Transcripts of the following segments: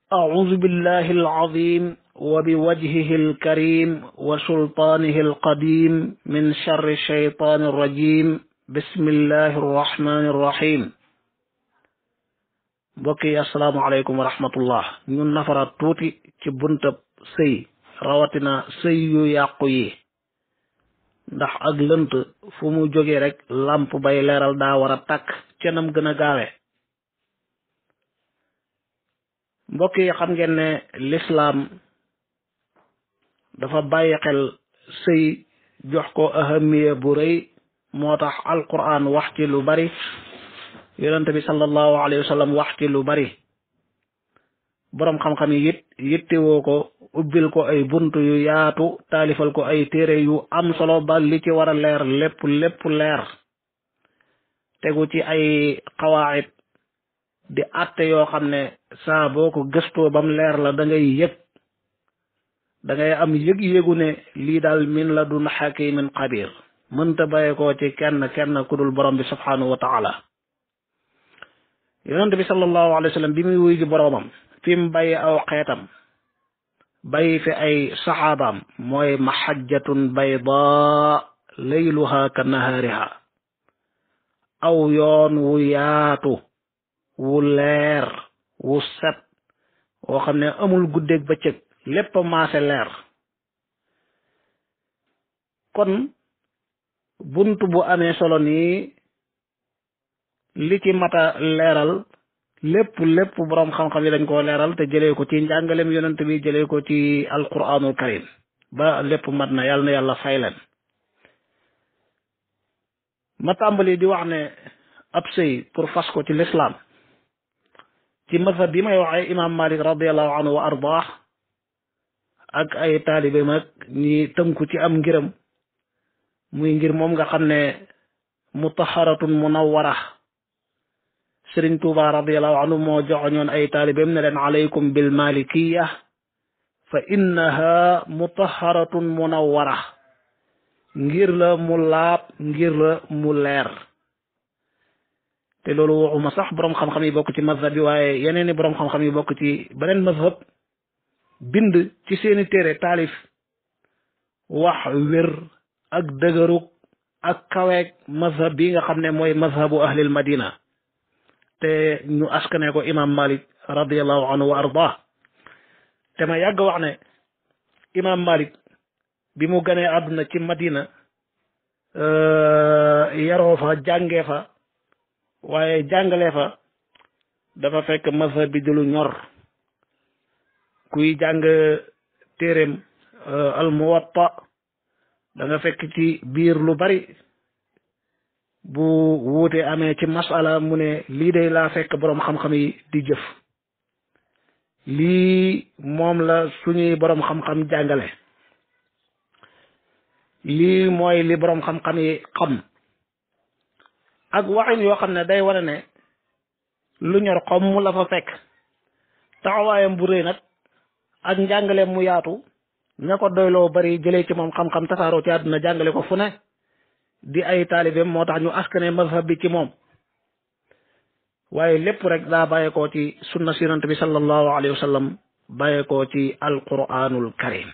أعوذ بالله العظيم وبوجهه الكريم وسلطانه القديم من شر الشيطان الرجيم بسم الله الرحمن الرحيم mbokk yi asalaamaaleykum wa rahmatullah ñun nafara tuuti ci buntab sëy rawatina sëy yu yàqu yi ndax ak lënt fu mu jógee rek làmp bay leeral daa war a tàkk cenam gën a gaawe mbokk yi xam ngeen ne lislaam dafa bàyyi xel sëy jox ko ahamiya bu rëy moo tax alquran wax ci lu bari yonente bi sallallahu alayhi wa sallam wax ci lu bari boroom xam-xam yi it yittewoo ko ubbil ko ay bunt yu yaatu taalifal ko ay téere yu am solo ba li ci war a leer lépp lépp leer tegu ci ay xawaayit di atte yoo xam ne saa boo ko gëstoo bam leer la da ngay yëg da ngay am yëg-yëgu ne lii daal min la dun xakimin xabir mënta bàyyi ko ci kenn kenn ku dul borom bi subhanahu wa taala yonent bi sallallahu alayhi wa sallam bi muy wuy ji boroomam fi mu bàyyi aw xeetam bàyyi fi ay saxaabaam mooy mahajjatun bayda layluha ka nahaariha aw yoon wu yaatu wu leer wu set woo xam ne amul guddeeg bëccëg lépp maase leer kon bunt bu amee solo nii li ci mata leeral lépp lépp boroom xam-xam yi dañ koo leeral te jëlee ko ci njàngalem yonent bi jëlee ko ci alquranul karim ba lépp mat na yàlla na yàlla fay leen ma tàmbali di wax ne ab sëy pour fas ko ci lislaam ci mazhab bi may waxee imam malik radiallahu anhu wa ardah ak ay taalibe mag ñi tënku ci am ngiram muy ngir moom nga xam ne mutaharatun munawwara sëriñ tuuba radiallahu anhu moo joxoñoon ay taalibeem ne leen alaykum bil malikiya fa innaha mutaharatun munawwara ngir la mu laab ngir la mu leer te loolu waxuma sax boroom xam-xam yi bokk ci mazhab bi waaye yeneen i boroom xam-xam yi bokk ci beneen mazhab bind ci seeni téere taalif wax wér ak dëgërug ak kaweeg mazhab bi nga xam ne mooy mazhabu ahlil madina te ñu askane ko imam malik radiallahu anhu wa ardah te ma yàgg wax ne imam malik bi mu ganee àdduna ci madina yaroo fa jàngee fa waaye jàngale fa dafa fekk mazhab bi di lu ñor kuy jàng téeréem al muwatta da nga fekk ci biir lu bari bu wuute amee ci masala mu ne lii day laa fekk boroom xam-xam yi di jëf lii moom la suñuy boroom xam-xam jàngale lii mooy li boroom xam-xam yi xam ak waxin yoo xam ne day wane ne lu ñor xom mu la fa fekk taxawaayam bu rëy nag ak njàngaleem mu yaatu ña ko doyloo bari jëlee ci moom xam-xam tasaaroo ci àdduna jàngale ko fu ne di ay taalibeem moo tax ñu askane mazhab bi ci moom waaye lépp rek daa bàyyeekoo ci sunna si yonent bi sallallahu alayhi wa sallam bàyyeekoo ci alquranul karim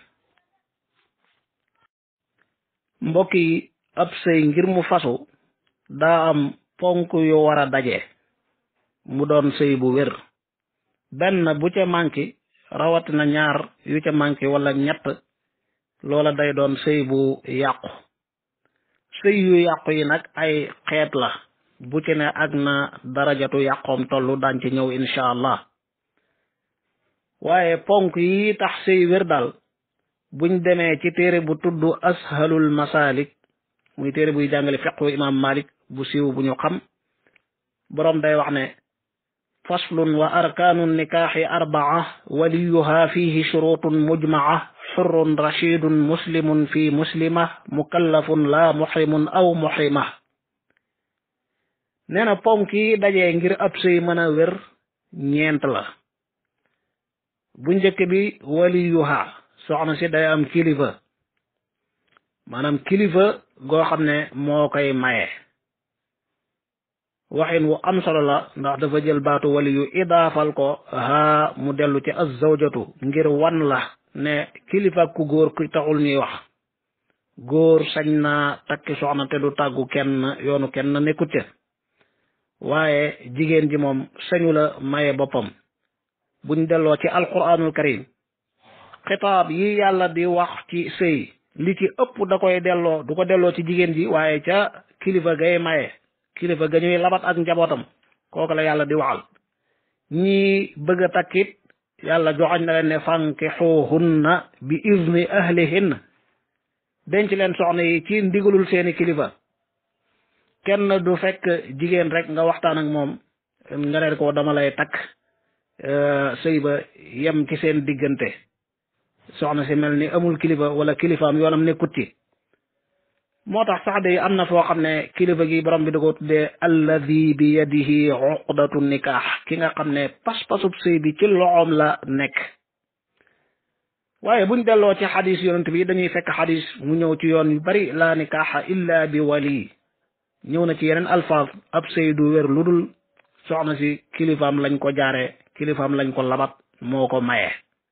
mbokk yi ab sëy ngir mu fasu daa am ponk yu war a daje mu doon sëy bu wér benn bu ca manqué rawatina ñaar yu ca manqué wala ñett loola day doon sëy bu yàqu sëy yu yàqu yi nag ay xeet la bu ci ne ak na darajatu yàqoom tollu daan ci ñëw incha allah waaye ponk yi tax sëy wér daal buñ demee ci téere bu tudd ashalul masalik muy téere buy jàngale fiqhu imam malik bu siiw bu ñu xam boroom day wax ne faslun wa arkaanu nikaaxi arbaa waliyuha fihi shurutun mujmaa xurrun rashidun muslimun fi muslima mukallafun la muxrimun aw muxrima nee na ponk yi dajee ngir ab sëy mën a wér ñeent la bu njëkk bi waliyuha soxna si day am kilifa maanaam kilifa goo xam ne moo koy maye waxin wu am solo la ndax dafa jël baatu wali yu idaafal ko haa mu dellu ci az-zawjatu ngir wan la ne kilifa ku góor ku taxul ñuy wax góor sañ naa takki soxna te du tàggu kenn yoonu kenn nekkut ca waaye jigéen ji moom sañu la maye boppam buñ delloo ci alquranul karim xitaab yi yàlla di wax ci sëy li ci ëpp da koy delloo du ko delloo ci jigéen ji waaye ca kilifa gay maye kilifa ga ñuy labat ak njabootam kooku la yàlla di waxal ñi bëgg a takkit yàlla joxañ na leen ne fankixuhunna bi izni ahlihinna denc leen soxna yi ci ndigalul seeni kilifa kenn du fekk jigéen rek nga waxtaan ak moom nga ne ko dama lay takk sëy ba yem ci seen diggante soxna si mel ni amul kilifa wala kilifaam yoonam nekkut ci moo tax sax de am na foo xam ne kilifa gi borom bi da ko tuddee alladi bi yadihi uqdatu nikaax ki nga xam ne pas-pasub sëy bi ci loxoom la nekk waaye buñ delloo ci xadis yonent bi dañuy fekk xadis mu ñëw ci yoon yu bari la nikaaxa illa bi wali ñëw na ci yeneen alfaaz ab sëy du wér lu dul soxna si kilifaam lañ ko jaare kilifaam lañ ko labat moo ko maye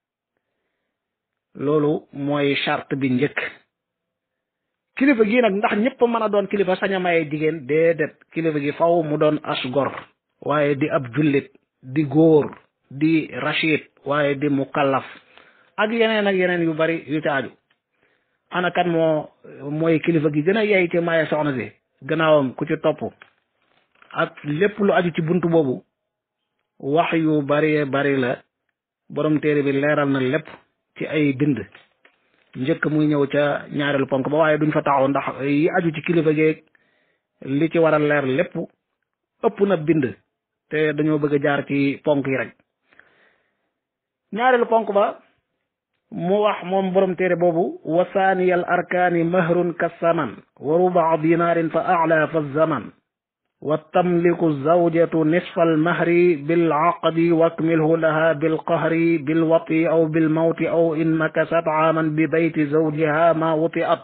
loolu mooy charte bi njëkk kilifa gi nag ndax ñëpp mën a doon kilifa sañ a maye jigéen déedéet kilifa gi faw mu doon as gor waaye di ab jullit di góor di rachid waaye di mukallaf ak yeneen ak yeneen yu bari yu ca aju ana kan moo mooy kilifa gi gën a yey ci maye soxna si gannaawam ku ci topp ak lépp lu aju ci buntu boobu wax yu bari bari la borom téere bi leeral na lépp ci ay bind njëkk muy ñëw ca ñaareelu ponk ba waaye duñ fa taxaw ndax yi aju ci kilifa geeg li ci war a leer lépp ëpp na bind te dañoo bëgg a jaar ci ponk yi rek ñaareelu ponk ba mu wax moom borom téere boobu wa saaniyal arkaani mahrun ka saman wa rubaa dinaarin fa ala fa zaman wa tamliku zawjatu nisfa almahri bilaqdi wakmilhu laha bilqahri bilwati aw bilmawti aw in makasat aaman bi bayti zawjiha ma wuti at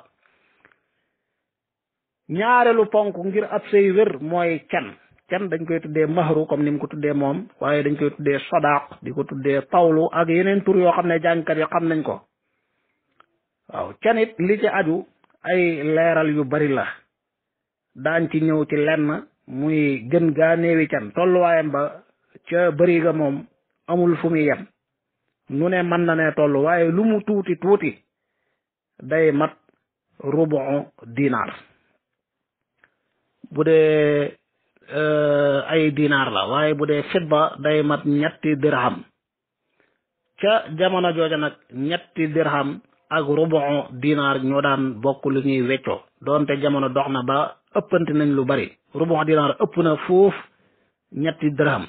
ñaareelu ponk ngir ab sëy wér mooy can can dañ koy tuddee mahru comme ni mu ko tuddee moom waaye dañ koy tuddee sadaq di ko tuddee tawlu ak yeneen tur yoo xam ne jàngkat yi xam nañ ko waaw can it li ci aju ay leeral yu bari la daañ ci ñëw ci lenn muy gën gaa néewi can tolluwaayam ba ca bëri ga moom amul fu muy yem nu ne mën na ne toll waaye lu mu tuuti tuuti day mat rubu dinaar bu dee ay dinaar la waaye bu dee fitba day mat ñetti dirham ca jamono jooja nag ñetti dirham ak rubu dinaar ñoo daan bokk lu ñuy weccoo doonte jamono dox na ba ëppante nañ lu bari rubu dinaar ëpp na foofu ñetti dirham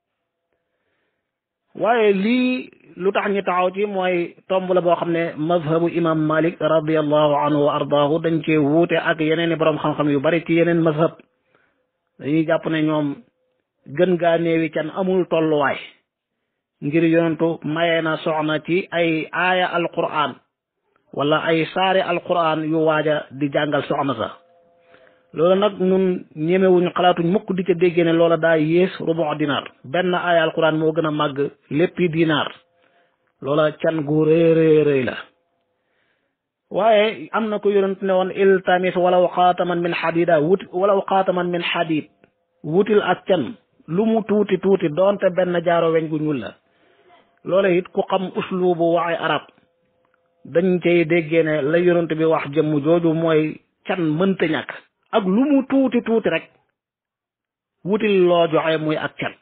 waaye lii lu tax ñu taxaw ci mooy tomb la boo xam ne mazhabu imam malik radiallahu anhu wa ardaahu dañ cee wuute ak yeneen i boroom xam-xam yu bari ci yeneen mazhab dañuy jàpp ne ñoom gën gaa néewi can amul tolluwaay ngir yonentu maye na soxna ci ay aaya alquran wala ay saari alquran yu waaja di jàngal soxna sa loolu nag ñun ñemewuñ xalaatuñ mukk di ca déggee ne loola daa yées rubu dinaar benn aaya alquran moo gën a màgg léppi dinaar loola can gu rëy rëy rëy la waaye am na ko yonent ne woon iltamis walaw xaataman min xadida wut walaw xaataman min xadid wutil ak can lu mu tuuti tuuti doonte benn jaaro weñ gu ñuul la loola it ku xam uslubu waxi arab dañ cay déggee ne la yonent bi wax jëmm jooju mooy can mënta ñàkk ak lu mu tuuti tuuti rek wutil loo joxe muy ak can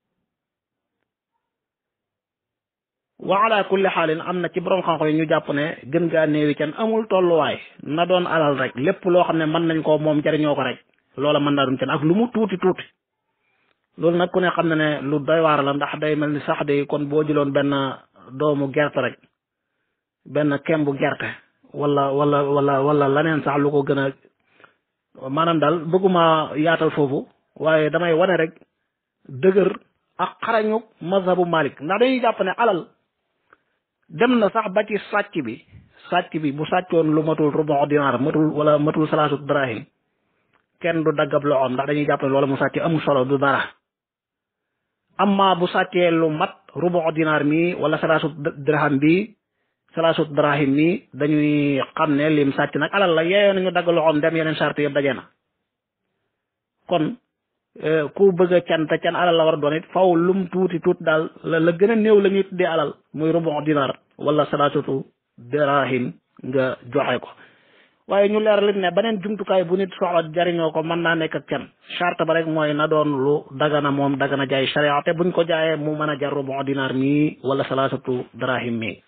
wa ala kulli xaalin am na ci borom xam-xam yi ñu jàpp ne gën gaa néewi can amul tolluwaay na doon alal rek lépp loo xam ne mën nañ ko moom jariñoo ko rek loola mën naa doon can ak lu mu tuuti tuuti loolu nag ku ne xam ne ne lu doy waar la ndax day mel ni sax de kon boo jëloon benn doomu gerte rek benn kembu gerte wala wala wala wala laneen sax lu ko gën a maanaam daal bëgguma yaatal foofu waaye damay wane rek dëgër ak xarañu mazhabu Malik ndax dañuy jàpp ne alal dem na sax ba ci sàcc bi sàcc bi bu sàccoon lu matul rubu dinaar matul wala matul salaasu drahim kenn du daggab loxoom ndax dañuy jàpp ne loolu mu sàcc amul solo du dara amma bu sàccee lu mat rubu dinaar mi wala salaasut dirham bi salaasut dirahim mi dañuy xam ne lim sàcc nag alal la yeeyoo nañu dagg loxoom dem yeneen charte yëpp daje na kon ku bëgg a can te can alal la war a doon it faw lum tuuti tuuti daal la la gën a néew la ñuy tuddee alal muy rubu dinaar wala salaasutu dirahim nga joxe ko waaye ñu leeral it ne beneen jumtukaay bu nit soxla jariñoo ko mën naa nekk ak can charte ba rek mooy na doon lu dagana moom dagana jaay sharia te buñ ko jaayee mu mën a jar rubu dinaar mii wala salaasatu dirahim mii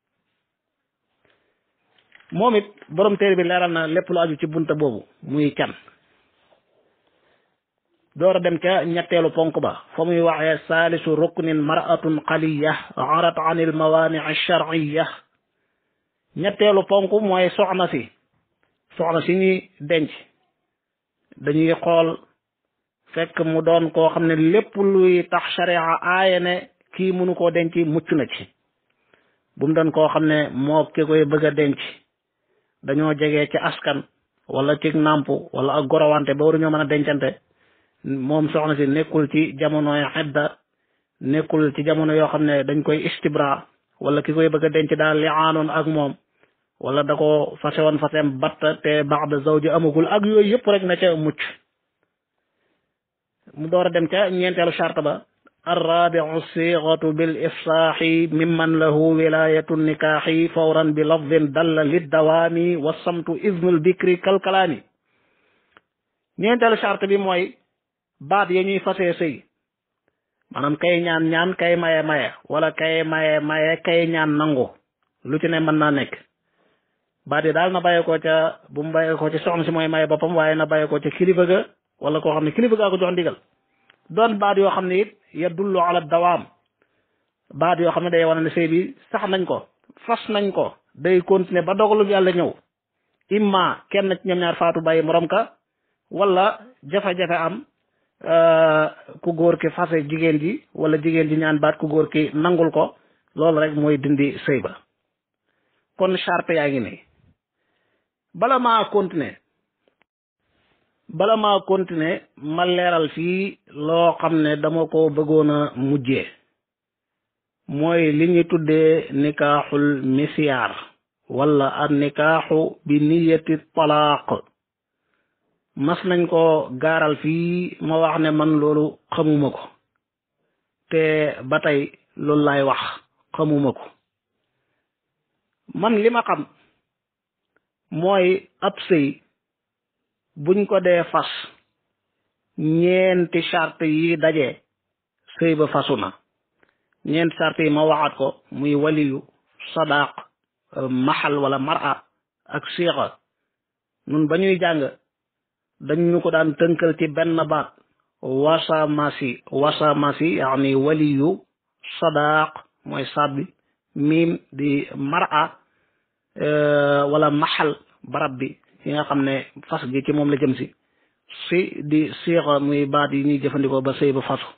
moom it borom téere bi leeral na lépp lu aju ci bunta boobu muy can door a dem ca ñetteelu ponk ba fa muy waxee saalisu ruknin maratun xaliya arat an il mawani sharciya ñetteelu ponk mooy soxna si soxna si ñuy denc dañuy xool fekk mu doon koo xam ne lépp luy tax sharia aaye ne kii mënu koo denc mucc na ci bu mu doon koo xam ne moo ki koy bëgg a denc dañoo jege ci askan wala ci nàmp wala ak gorowante ba waruñoo mën a dencante moom soxna si nekkul ci jamonoy xedda nekkul ci jamono yoo xam ne dañ koy istibra wala ki koy bëgg a denc daal li aanoon ak moom wala da ko fase woon fasem batta te baxda zawji amagul ak yooyu yëpp rek na ca mucc mu door a dem ca ñeenteelu charte ba arrabiu siixatu bil ifsaaxi mimman lahu wilayatu nikaaxi fawran bi lafdin dalla liddawaami wa samtu iznul bikri kalkalaami ñeenteelu charte bi mooy baat ya ñuy fasee sëy maanaam kay ñaan ñaan kay maye maye wala kay maye maye kay ñaan nangu lu ci ne mën naa nekk baat yi daal na bàyyi ko ca bu mu bàyyi ko ci soxna si mooy maye boppam waaye na bàyyi ko ca kilifa ga wala koo xam ne kilifa gaa ko jox ndigal doon baat yoo xam ne it ya dullu ala dawaam baat yoo xam ne day wane ne sëy bi sax nañ ko fas nañ ko day continuer ba dogalu yàlla ñëw imma kenn ci ñoom ñaar faatu bàyyi morom ka wala jafe-jafe am ku góor ki fase jigéen ji wala jigéen ji ñaan baat ku góor ki nangul ko loolu rek mooy dindi sëy ba kon charte yaa ngi nii bala maa continuer bala maa continuer ma leeral fii loo xam ne dama ko bëggoon a mujjee mooy li ñu tuddee nikaaxul misiyaar wala an nikaaxu bi niyati talaaq mas nañ ko gaaral fii ma wax ne man loolu xamuma ko te ba tey loolu laay wax xamuma ko man li ma xam mooy ab sëy buñ ko dee fas ñeenti charte yi daje sëy ba fasu na ñeenti charte yi ma waxaat ko muy waliyu sadaq maxal wala mara ak siixa nun ba ñuy jàng dañ ñu ko daan tënkal ci benn baat wasamasi wasamasi yaani waliyu sadaq mooy sabbi miim di mara wala maxal barab bi yi nga xam ne fas gi ci moom la jëm si si di siixa muy baat yi ñuy jëfandikoo ba sëy ba fasu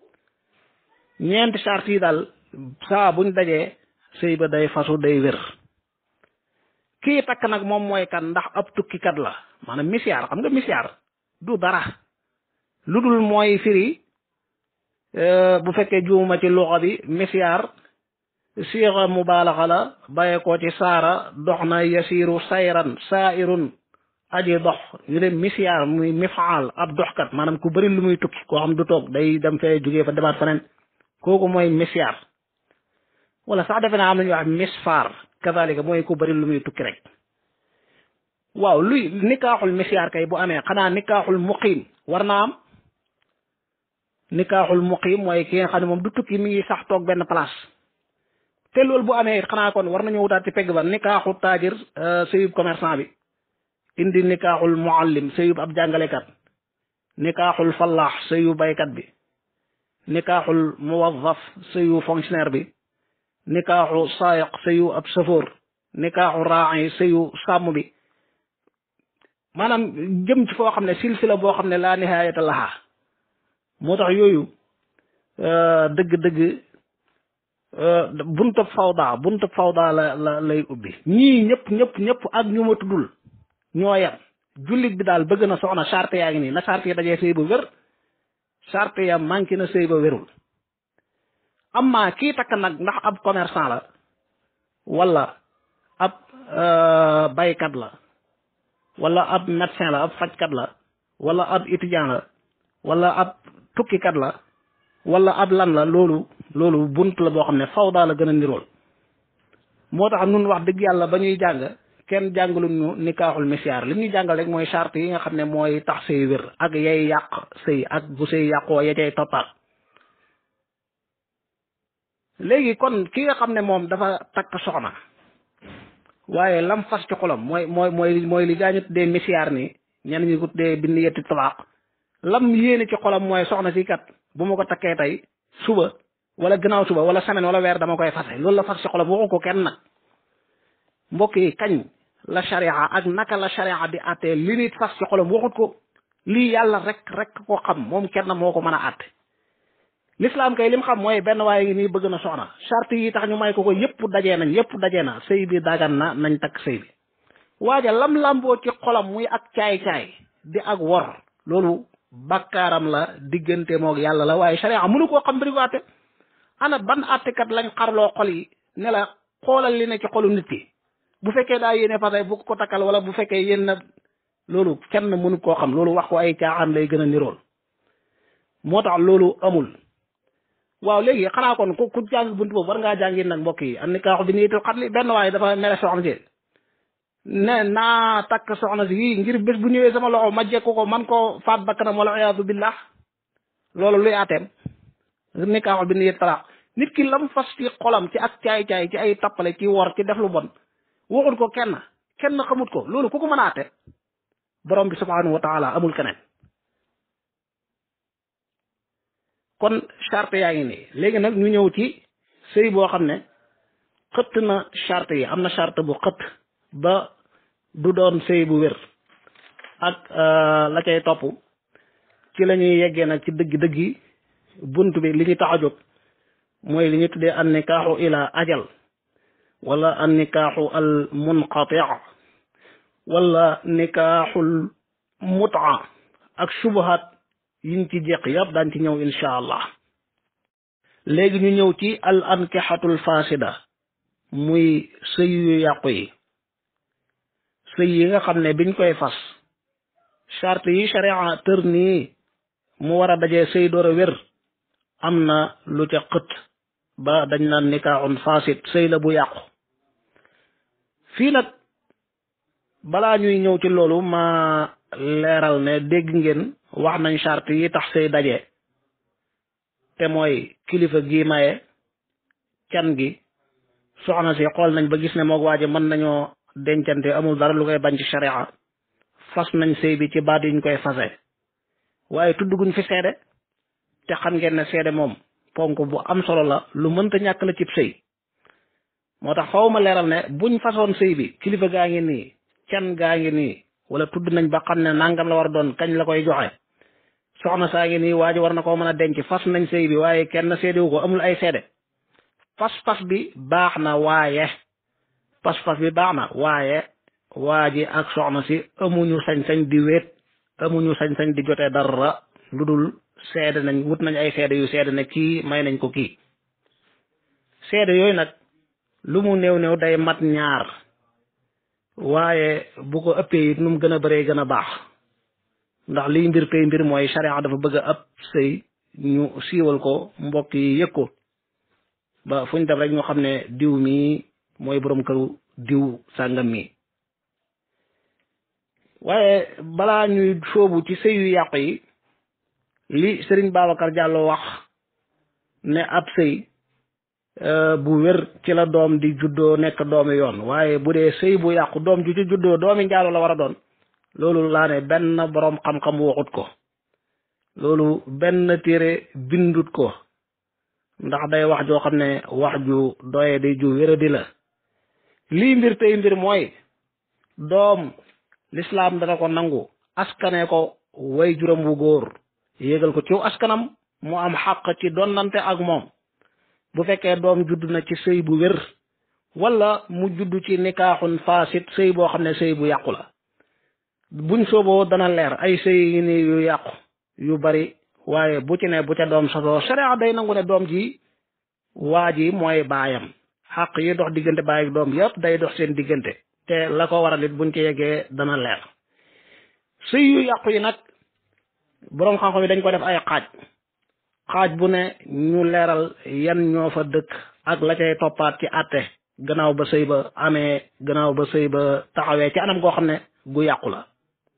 ñeenti charte yi daal saa buñ dajee sëy ba day fasu day wér kii takk nag moom mooy kan ndax ab tukkikat la maanaam misiyaar xam nga misiyaar du dara lu dul mooy firi bu fekkee juumuma ci luxa bi misiyaar siixa mubaalaxa la bàyyee ko ci saara dox na yasiru sayran saairun aji dox ñu ne misiyaar muy mifaal ab doxkat maanaam ku bëri lu muy tukki koo xam du toog day dem fee jógee fa demaat feneen kooku mooy misiyaar wala sax defe naa am nañu wax misfaar kazalika mooy ku bëri lu muy tukki rek waaw luy nikaaxul misiyaar kay bu amee xanaa nikaaxul muqiim war naa am nikaaxul muqiim mooy ki nga xam ne moom du tukki mi ngi sax toog benn place te loolu bu amee xanaa kon war nañu wutaat ci pegg ba nikaaxu taajir sëyub commerçant bi indi nikaaxul muallim sëyub ab jàngalekat nikaaxul fallaax sëyu baykat bi nikaaxul muwazzaf sëyu fonctionnaire bi nikaaxu saayiq sëyu ab safoor nikaaxu raa'i sëyu sàmm bi maanaam jëm ci foo xam ne silsila boo xam ne laa nihaayata laha moo tax yooyu dëgg-dëgg buntab fawda buntab fawda la la lay ubbi ñii ñëpp ñëpp ñëpp ak ñu ma tuddul ñoo yem jullit bi daal bëgg na soxna charte yaa ngi nii na charte yi dajee sëy ba wér charte ya manqué na sëy ba wérul amma kii takk nag ndax ab commerçant la wala ab baykat la wala ab médecin la ab fajkat la wala ab étudiant la wala ab tukkikat la wala ab lan la loolu loolu bunt la boo xam ne faw daal la gën a nirool moo tax nun wax dëgg yàlla ba ñuy jàng kenn jàngalu ñu nikaaxul misiyaar li ñu jàngal rek mooy charte yi nga xam ne mooy tax sëy wér ak yay yàq sëy ak bu sëy yàqoo ya cay toppaat léegi kon ki nga xam ne moom dafa takk soxna waaye lam fas ci xolam mooy mooy mooy mooy li gaañu tuddee misiyaar ni ñenn ñi ko tuddee bind yetti talaaq lam yéene ci xolam mooy soxna si kat bu ma ko takkee tey suba wala gannaaw suba wala semaine wala weer dama koy fase loolu la fas ci xolam waxu ko kenn nag mbokk yi kañ la sharia ak naka la sharia di àttee li nit fas ci xolam waxut ko lii yàlla rek rek ko xam moom kenn moo ko mën a àtte l'islam kay lim xam mooy benn waaye ngi nii bëgg na soxna charte yi tax ñu may ko ko yépp dajee nañ yépp dajee na sëy bi dagan na nañ takk sëy bi waaja lam lamboo ci xolam muy ak caay-caay di ak wor loolu bakkaaram la diggante moog yàlla la waaye sharia mënu koo xam bari ko àtte ana ban àttekat lañ xarloo xol yi ne la xoolal li ne ci xolu nit ki bu fekkee daa yéene fase bu ko takkal wala bu fekkee yéen na loolu kenn mënu koo xam loolu wax ko ay caaxaan lay gën a nirool moo tax loolu amul waaw léegi xanaa kon ku ku jàng buntu boobu war ngaa jàngi nag mbokk yi am ni kaaxu bi niitul xat li benn waaye dafa mere soxna si ne naa takk soxna si yii ngir bés bu ñëwee sama loxo ma jekku ko man koo faat bakkanam wala iyaadu billah loolu luy ateem ni kaaxu bi niit talaax nit ki lam fas ci xolam ci ak caay-caay ci ay tappale ci wor ci def lu bon waxut ko kenn kenn xamut ko loolu ku ko mën a ate borom bi subhanahu wa taala amul keneen kon charte yaa ngi nii léegi nag ñu ñëw ci sëy boo xam ne xëtt na charte yi am na charte bu xëtt ba du doon sëy bu wér ak la cay topp ci la ñuy yeggee nag ci dëgg-dëggi bunt bi li ñu tax a jóg mooy li ñu tuddee an nikaaxu ila ajal wala an nikaaxu al munqati wala nikaaxul mutaa ak subahat yiñ ci jeq yëpp daan ci ñëw insha allah léegi ñu ñëw ci al ankixatul fasida muy sëy yu yàqu yi sëy yi nga xam ne biñ koy fas charte yi sharia tër nii mu war a dajee sëy door a wér am na lu ca xët ba dañ naan nikaaxun fasid sëy la bu yàqu fii nag balaa ñuy ñëw ci loolu ma leeral ne dégg ngeen wax nañ charte yi tax sëy daje te mooy kilifa gi maye can gi soxna si xool nañ ba gis ne moog waaje mën nañoo dencante amul dara lu koy bañ ci sharia fas nañ sëy bi ci baat yuñ koy fase waaye tudd guñ fi seede te xam ngeen ne seede moom ponk bu am solo la lu mënta ñàkk la cib sëy moo tax faw ma leeral ne buñ fasoon sëy bi kilifa gaa ngi nii can gaa ngi nii wala tudd nañ ba xam ne nangam la war a doon kañ la koy joxe soxna saa ngi nii waa ji war na koo mën a denc fas nañ sëy bi waaye kenn seedewu ko amul ay seede pas-pas bi baax na waaye pas-pas bi baax na waaye waa ji ak soxna si amuñu sañ-sañ di wéet amuñu sañ-sañ di jotee dara lu dul seede nañ wut nañ ay seede yu seede ne kii may nañ ko kii seede yooyu nag lu mu néew néew day mat ñaar waaye bu ko ëppee it nu mu gën a bëree gën a baax ndax liy mbir tey mbir mooy sharia dafa bëgg a ab sëy ñu siiwal ko mbokk yi yëg ko ba fu ñu def rek ñu xam ne diw mii mooy borom këru diw sàngam mi waaye balaa ñuy sóobu ci sëy yu yàqu yi li Serigne Babacar Diallo wax ne ab sëy bu wér ci la doom di juddoo nekk doomi yoon waaye bu dee sëy bu yàqu doom ju ci juddoo doomi njaalo la war a doon loolu laa ne benn boroom xam-xam waxut ko loolu benn téere bindut ko ndax day wax joo xam ne wax ju doye di ju wéradi la lii mbir tey mbir mooy doom lislaam dana ko nangu askane ko way juróom wu góor yégal ko ciw askanam mu am xàq ci donnante ak moom bu fekkee doom judd na ci sëy bu wér wala mu judd ci nikaaxun faasit sëy boo xam ne sëy bu yàqu la buñ sooboo dana leer ay sëy yi ni yu yàqu yu bari waaye bu ci ne bu ca doom sosoo sharia day nangu ne doom ji waa ji mooy baayam xaq yi dox diggante baay ak doom yépp day dox seen diggante te la ko waral it buñ ci yeggee dana leer sëy yu yàqu yi nag boroom xam-xam yi dañ ko def ay xaaj xaaj bu ne ñu leeral yan ñoo fa dëkk ak la cay toppaat ci àtte gannaaw ba sëy ba amee gannaaw ba sëy ba taxawee ci anam goo xam ne gu yàqu la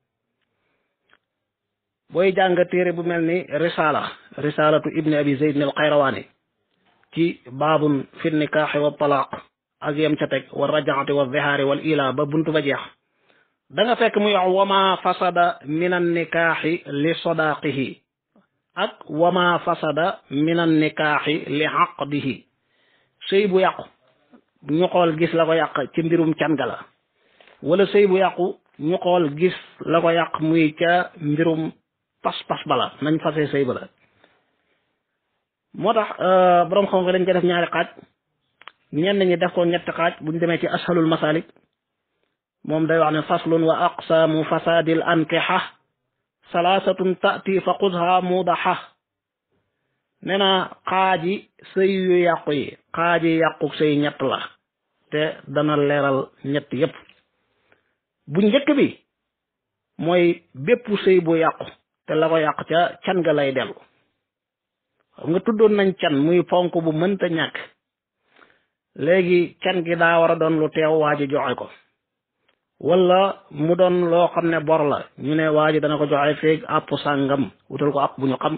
booy jàng téere bu mel ni risala risalatu ibni abi zeyd al xayrawaani ci baabun fi nikaaxi wa talaaq ak yem ca teg wa rajaati wa zihaari wal ila ba buntu ba jeex da nga fekk muy wax wama fasada min an nikaaxi li sodaaqihi ak wama fasada min an nikaaxi li xaqdihi sëy bu yàqu ñu xool gis la ko yàq ci mbirum can ga la wala sëy bu yàqu ñu xool gis la ko yàq muy ca mbirum pas-pas bala nañ fase sëy ba la moo tax borom xam nga dañ ko def ñaari xaaj ñenn ñi def ko ñetti xaaj bu ñu demee ci ashalul masalik moom day wax ne faslun wa aqsaamu fasadil ankixa salaasatun taati fa xudha mudaxa nee na xaaji sëy yu yàqu yi xaaji yàqu sëy ñett la te dana leeral ñett yépp bu njëkk bi mooy bépp sëy bu yàqu te la ko yàq ca can ga lay dellu xam nga tuddoon nañ can muy ponk bu mënta ñàkk léegi can gi daa war a doon lu teew waa ji joxe ko wala mu doon loo xam ne bor la ñu ne waa ji dana ko joxe feeg àpp sàngam wutal ko àpp bu ñu xam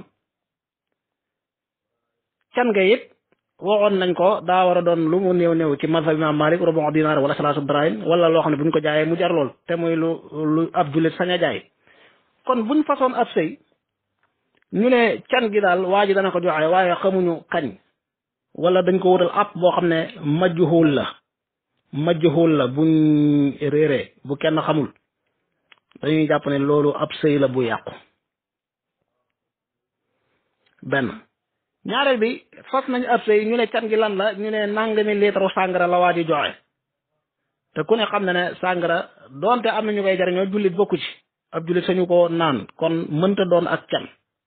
can ga it waxoon nañ ko daa war a doon lu mu néew néew ci mazhab imam malik rubu dinaar wala salaasu dirahim wala loo xam ne bu ñu ko jaayee mu jar lool te muy lu lu ab jullit sañ a jaay kon buñ façon ab sëy ñu ne can gi daal waa ji dana ko joxe waaye xamuñu kañ wala dañ ko wutal app boo xam ne majjuhul la majjuhul la buñ réeree bu kenn xamul dañuy jàpp ne loolu ab sëy la bu yàqu benn ñaareel bi fas nañ ab sëy ñu ne can gi lan la ñu ne nangami litre sàngara la waa ji joxe te ku ne xam ne ne sàngara doonte am na ñu koy jariñoo jullit bokku ci ab jullit sañu ko naan kon mënta doon ak can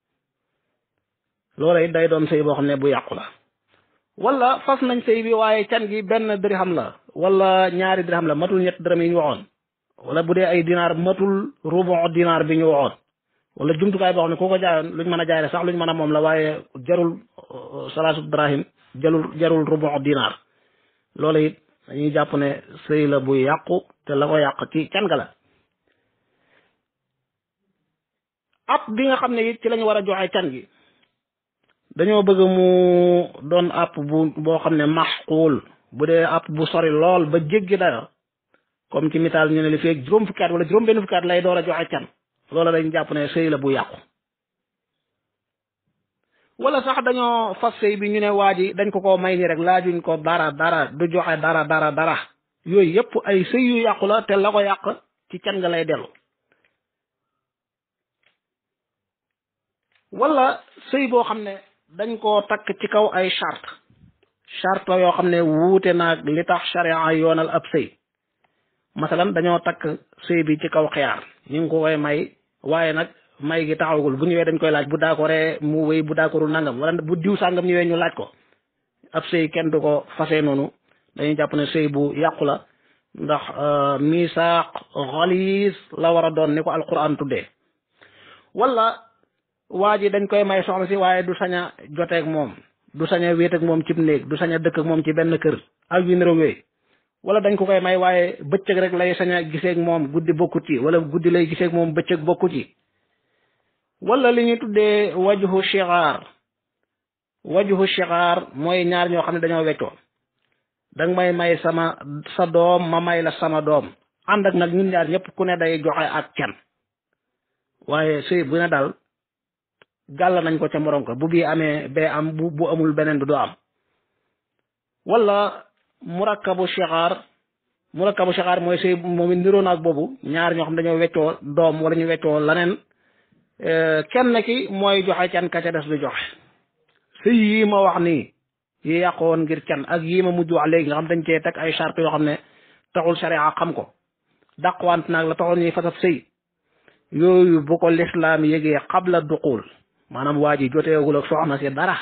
loola it day doon sëy boo xam ne bu yàqu la wala fas nañ sëy bi waaye can gi benn dirham la wala ñaari dirham la matul ñett dërëm yi ñu waxoon wala bu dee ay dinaar matul rubu dinaar bi ñu waxoon wala jumtukaay boo xam ne ku ko jaayoon luñ mën a jaay sax luñ mën a moom la waaye jarul salaasu drahim jarul jarul rubu dinaar loola it dañuy jàpp ne sëy la bu yàqu te la ko yàq ci can ga la app bi nga xam ne it ci lañu war a joxe can gi dañoo bëgg mu doon app bu boo xam ne maxquul bu dee app bu sori lool ba jéggi dayo comme ci misaal ñu ne li feeg juróom fukki at wala juróom benn fukki at lay door a joxe can loola dañ jàpp ne sëy la bu yàqu wala sax dañoo fas sëy bi ñu ne waa ji dañ ko ko may ni rek laajuñ ko dara dara du joxe dara dara dara yooyu yëpp ay sëy yu yàqu la te la ko yàq ci can nga lay dellu wala sëy boo xam ne dañ koo takk ci kaw ay charte charte yoo xam ne wuute naag li tax charia yoonal ab sëy masalan dañoo takk sëy bi ci kaw xiyaar ñu ngi ko koy may waaye nag may gi taxawagul bu ñëwee dañ koy laaj bu daakoree mu wéy bu daakorul nangam wala bu diw sàngam ñëwee ñu laaj ko ab sëy kenn du ko fase noonu dañuy jàpp ne sëy bu yàqu la ndax misaaq xaliis la war a doon ni ko alquran tuddee wala waa ji dañ koy may soxna si waaye du sañ a joteeg moom du sañ a wéet ak moom cib néeg du sañ a dëkk ak moom ci benn kër ak yu niroog yooyu wala dañ ko koy may waaye bëccëg rek lay sañ a giseeg moom guddi bokkut ci wala guddi lay giseeg moom bëccëg bokkut ci wala li ñu tuddee wajhu shigaar wajhu shigaar mooy ñaar ñoo xam ne dañoo weccoo danga may may sama sa doom ma may la sama doom ànd ak nag ñun ñaar ñëpp ku ne day joxe ak can waaye sëy bu ne daal gàll nañ ko ca morom ko bu bii amee bee am bu bu amul beneen bi du am wala murakkabu shixaar murakkabu shixaar mooy sëy moom it niroo naag boobu ñaar ñoo xam dañoo weccoo doom wala ñu weccoo laneen kenn ki mooy joxe can ka ca des du joxe sëy yii ma wax nii yi yàqoon ngir can ak yii ma mujj wax léegi nga xam dañ cee teg ay charte yoo xam ne taxul sharia xam ko dàqwant naag la taxoon ñuy fasab sëy yooyu bu ko lislaam yëgee qabla duqul maanaam waa ji joteegul ak soxna si dara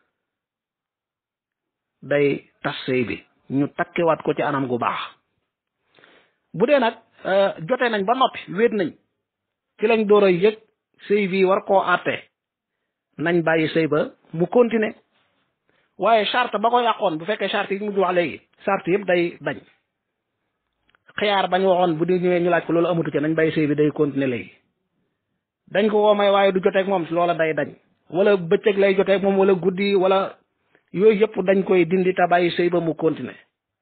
day tas sëy bi ñu takkiwaat ko ci anam gu baax bu dee nag jote nañ ba noppi wéet nañ ci lañ door a yëg sëy bi war koo àtte nañ bàyyi sëy ba mu continuer waaye charte ba ko yàqoon bu fekkee charte yi mujj wax léegi charte yëpp day dañ xiyaar bañ waxoon bu di ñëwee ñu laaj ko loolu amatu ci nañ bàyyi sëy bi day continuer léegi dañ ko woo may waaye du joteeg moom loola day dañ wala bëccëg lay joteeg moom wala guddi wala yooyu yëpp dañ koy dindi te bàyyi sëy ba mu continuer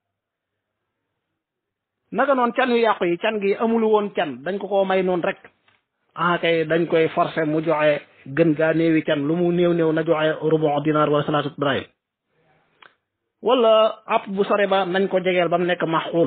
naka noonu can yu yàqu yi can gi amul woon can dañ ko koo may noonu rek ah kay dañ koy forcer mu joxe gën gaa néewi can lu mu néew néew na joxe rubu dinaar wala salaatu dirham wala app bu sore ba nañ ko jegeel ba mu nekk maxuul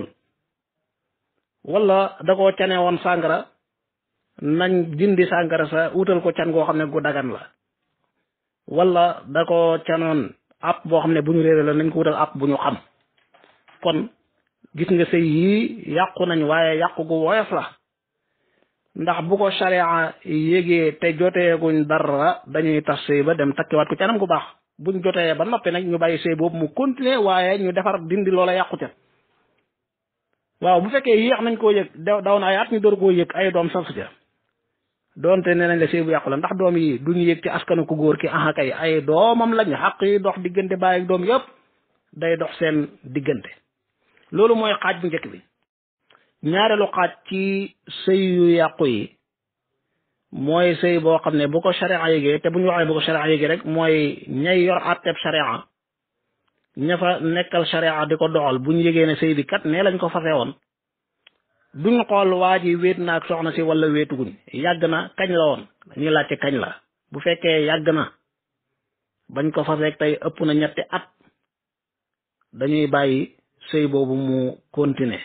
wala da koo cane woon sàngara nañ dindi sàngara sa wutal ko can goo xam ne gu dagan la wala da ko canoon app boo xam ne bu ñu réere la nañ ko wutal app bu ñu xam kon gis nga sëy yii yàqu nañ waaye yàqu gu woyof la ndax bu ko sharia yégee te joteeguñ dara dañuy tas sëy ba dem takkiwaat ko ci anam gu baax buñ jotee ba noppi nag ñu bàyyi sëy boobu mu continuer waaye ñu defar dindi loola yàqu ca waaw bu fekkee yéex nañ koo yëg daw na ay at ñu door koo yëg ay doom sasu ca doonte nee nañ la sëy bu yàqu la ndax doom yi duñu yëg ci askanu ku góor ki aha kay ay doomam lañ xaq yi dox diggante bàyyi ak doom yëpp day dox seen diggante loolu mooy xaaj bu njëkk bi ñaareelu xaaj ci sëy yu yàqu yi mooy sëy boo xam ne bu ko sharia yégee te bu ñu waxee bu ko sharia yégee rek mooy ñay yor àtteeb sharia ña fa nekkal sharia di ko doxal bu ñu yégee ne sëy bi kat nee lañ ko fase woon duñ xool waa ji wéet na ak soxna si wala wéetuguñ yàgg na kañ la woon dañuy laajte kañ la bu fekkee yàgg na bañ ko faseeg tey ëpp na ñetti at dañuy bàyyi sëy boobu mu continuer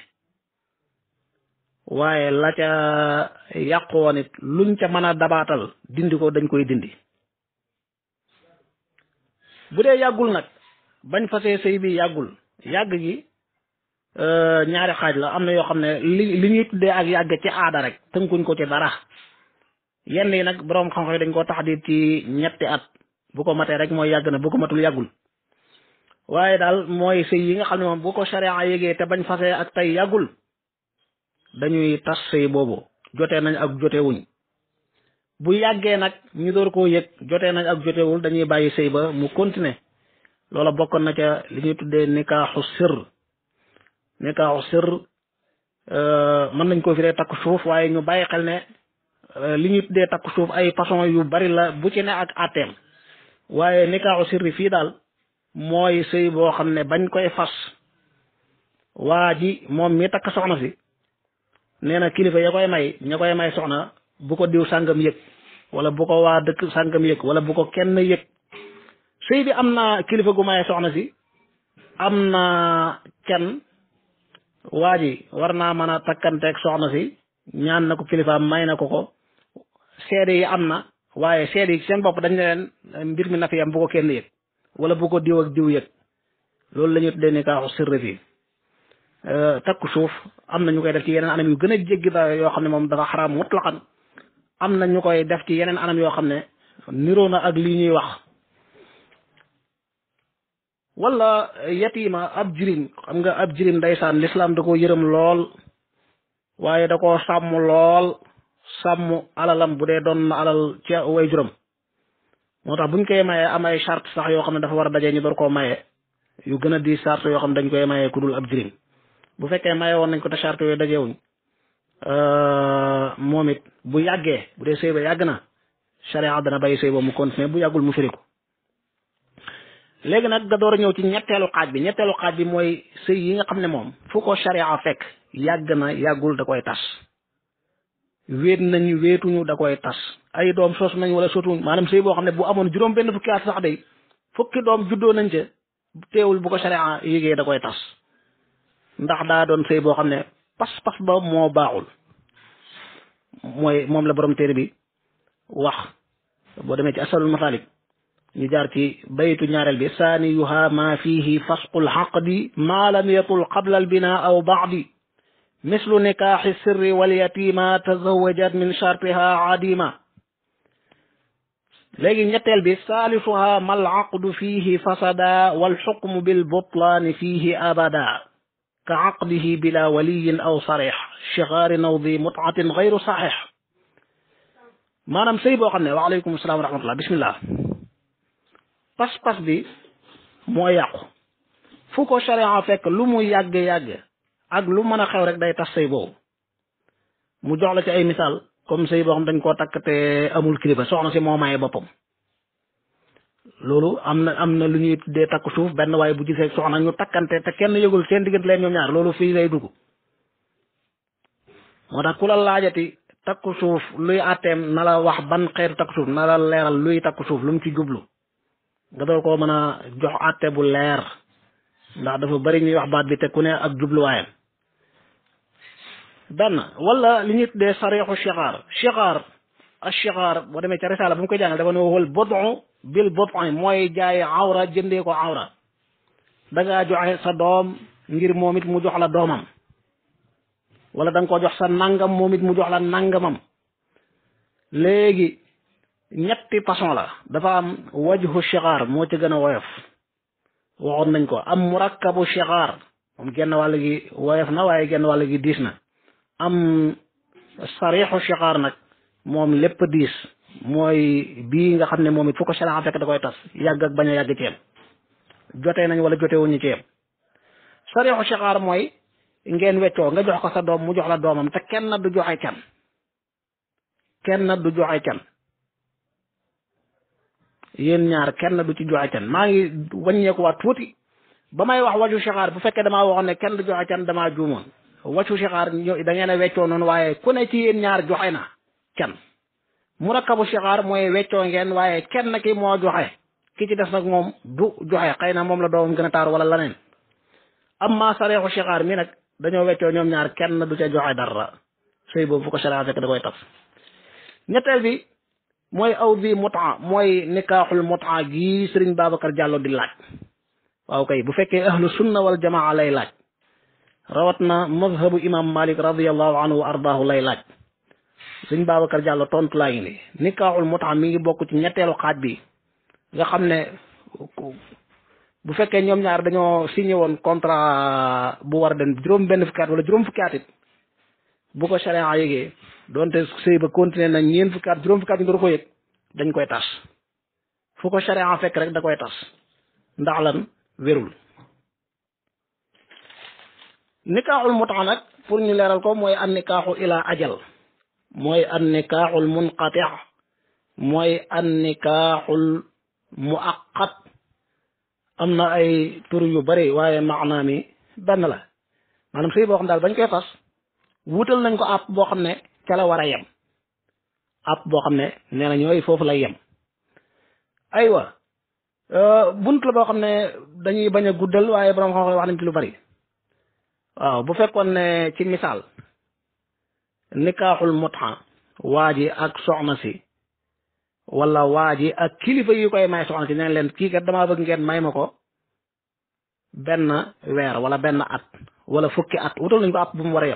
waaye la ca yàqu woon it luñ ca mën a dabaatal dindi ko dañ koy dindi bu dee yàggul nag bañ fasee sëy bi yàggul yàgg gi ñaari xaaj la am na yoo xam ne li li ñuy tuddee ak yàgg ci aada rek tënkuñ ko ci dara yenn yi nag boroom xam-xam dañ koo tax di ci ñetti at bu ko matee rek mooy yàgg na bu ko matul yàggul waaye daal mooy sëy yi nga xam ne moom bu ko sharia yégee te bañ fasee ak tey yàggul dañuy tas sëy boobu jotee nañ ak jotewuñ bu yàggee nag ñu door koo yëg jotee nañ ak jotewul dañuy bàyyi sëy ba mu continuer loola bokkoon na ca li ñuy tuddee nikaaxu sir nikaaxu sir mën nañ ko firee takku suuf waaye ñu bàyyi xel ne li ñuy tuddee takku suuf ay façon yu bari la bu ci ne ak àtteem waaye nikaaxu sirri fii daal mooy sëy boo xam ne bañ koy fas waa ji moom mi takk soxna si nee na kilifa ya koy may ña koy may soxna bu ko diw sàngam yëg wala bu ko waa dëkk sàngam yëg wala bu ko kenn yëg sëy bi am na kilifa gu may soxna si am na kenn waa ji war naa mën a takkanteeg soxna si ñaan na ko kilifaam may na ko ko seede yi am na waaye seede yi seen bopp dañ ne leen mbir mi na fi am bu ko kenn yëg wala bu ko diw ak diw yëg loolu la ñuy tuddee nikaaxu sirri fii takku suuf am na ñu koy def ci yeneen anam yu gën a jéggi da yoo xam ne moom dafa xaraam mutlaqan am na ñu koy def ci yeneen anam yoo xam ne niroo na ak lii ñuy wax wala yatiima ab jirim xam nga ab jirim ndeysaan lislaam da ko yërëm lool waaye da ko sàmm lool sàmm alalam bu dee doon na alal ci way juram moo tax buñ koy mayee am ay charte sax yoo xam ne dafa war a dajee ñu door koo maye yu gën a di charte yoo xam ne dañ koy mayee ku dul ab jirim bu fekkee maye woon nañ ko te charte yooyu dajewuñ moom it bu yàggee bu dee sëy ba yàgg na charia dana bàyyi sëy ba mu continuer bu yàggul mu firi ko léegi nag nga door a ñëw ci ñetteelu xaaj bi ñetteelu xaaj bi mooy sëy yi nga xam ne moom fu ko charia fekk yàgg na yàggul da koy tas wéet nañ wéetuñu da koy tas ay doom sos nañ wala sotuñ maanaam sëy boo xam ne bu amoon juróom benn fukki at sax day fukki doom juddoo nañ ca teewul bu ko charia yégee da koy tas ndax daa doon sëy boo xam ne pas-pas ba moo baaxul mooy moom la borom téere bi wax boo demee ci asalul masalik ñu jaar ci baytu ñaareel bi saaniyuha ma fihi fasqul xaqdi ma lam yatul qabla al bina aw baadi mislu nikaaxi sirri wal yatima tazawajat min shartiha adima léegi ñetteel bi saalisuha mal aqdu fiihi fasada wal xukmu bil butlaani fiihi abada ka aqdihi bila waliyin aw sarix shigaari nawdi mutaatin gayru saxix maanaam sëy boo xam ne waaleykum salaam wa rahmatullah bismillah pas-pas bi moo yàqu fu ko sharia fekk lu mu yàgg-yàgg ak lu mën a xew rek day tas sëy boobu mu jox la ci ay misaal comme sëy boo xam dañ koo takk te amul kilifa soxna si moo maye boppam loolu am na am na lu ñuy tuddee takk suuf benn waaye bu gisee soxna ñu takkante te kenn yëgul seen diggante leen ñoom ñaar loolu fii lay dugg moo tax ku la laajati takku suuf luy àtteem na la wax ban xeetu takku suuf na la leeral luy takku suuf lu mu ci jublu nga doon koo mën a jox àtte bu leer ndax dafa bari ñuy wax baat bi te ku ne ak jubluwaayam benn wala li ñuy tuddee sarixu chixaar chixaar ak chixaar boo demee ca risaala bu mu koy jàngal dafa ne wal bodu bil bodu mooy jaay awra jëndee ko awra da ngaa joxe sa doom ngir moom it mu jox la doomam wala da nga ko jox sa nangam moom it mu jox la nangamam léegi ñetti façon la dafa am wajhu chixaar moo ci gën a woyof waxoon nañ ko am murakkabu chixaar moom genn wàll gi woyof na waaye genn wàll gi diis na am sarixu chixaar nag moom lépp diis mooy bii nga xam ne moom it fu ko sharia fekk da koy tas yàgg ak bañ a yàgg ci yem jotee nañ wala jote wuñu ci yem sarixu chixaar mooy ngeen weccoo nga jox ko sa doom mu jox la doomam te kenn du joxe can kenn du joxe can yéen ñaar kenn du ci joxe can maa ngi wàññeekuwaat tuuti ba may wax waju chixaar bu fekkee damaa waxoon ne kenn du joxe can damaa juumoon waju chixaar da ngeen a weccoo noonu waaye ku ne ci yéen ñaar joxe na can murakkabu chixaar mooy weccoo ngeen waaye kenn ki moo joxe ki ci des nag moom du joxe xëy na moom la doomam gën a taar wala leneen amma sareexu chixaar mi nag dañoo weccoo ñoom ñaar kenn du ca joxe dara sëy boobu fu ko sharia fekk da koy tas ñetteel bi mooy aw bi mutaa mooy nikaaxul mutaa gii sëriñ Babacar Diallo di laaj waaw kay bu fekkee ahlu sunna wal jamaa lay laaj rawat na mazhabu imam malik radiallahu anhu wa ardaahu lay laaj sëriñ Babacar Diallo tontu laa ngi ni nikaaxul mutaa mi ngi bokk ci ñetteelu xaaj bi nga xam ne bu fekkee ñoom ñaar dañoo signé woon contrat bu war a dem juróom benn fukki at wala juróom fukki at it bu ko sharia yëgee donte sëy ba continué na ñeen fukki at juróom fukki at ñu door ko yëg dañ koy tas fu ko sharia fekk rek da koy tas ndax lan wérul nikaaxul mutaa nag pour ñu leeral ko mooy an nikaaxu ila ajal mooy an nikaaxul munqati mooy an nikaaxul muaqat am na ay tur yu bari waaye maanaa mi benn la maanaam sëy boo xam daal bañ koy fas wutal nañ ko àpp boo xam ne ca la war a yem àpp boo xam ne nee na ñooy foofu lay yem aywa bunt la boo xam ne dañuy bañ a guddal waaye borom xam-xam wax nañ ci lu bari waaw bu fekkoon ne ci misaal nikaaxul mutxa waa ji ak soxna si wala waa ji ak kilifa yi koy may soxna si neen leen kii kat damaa bëgg ngeen may ma ko benn weer wala benn at wala fukki at wutal nañ ko àpp bu mu war a yem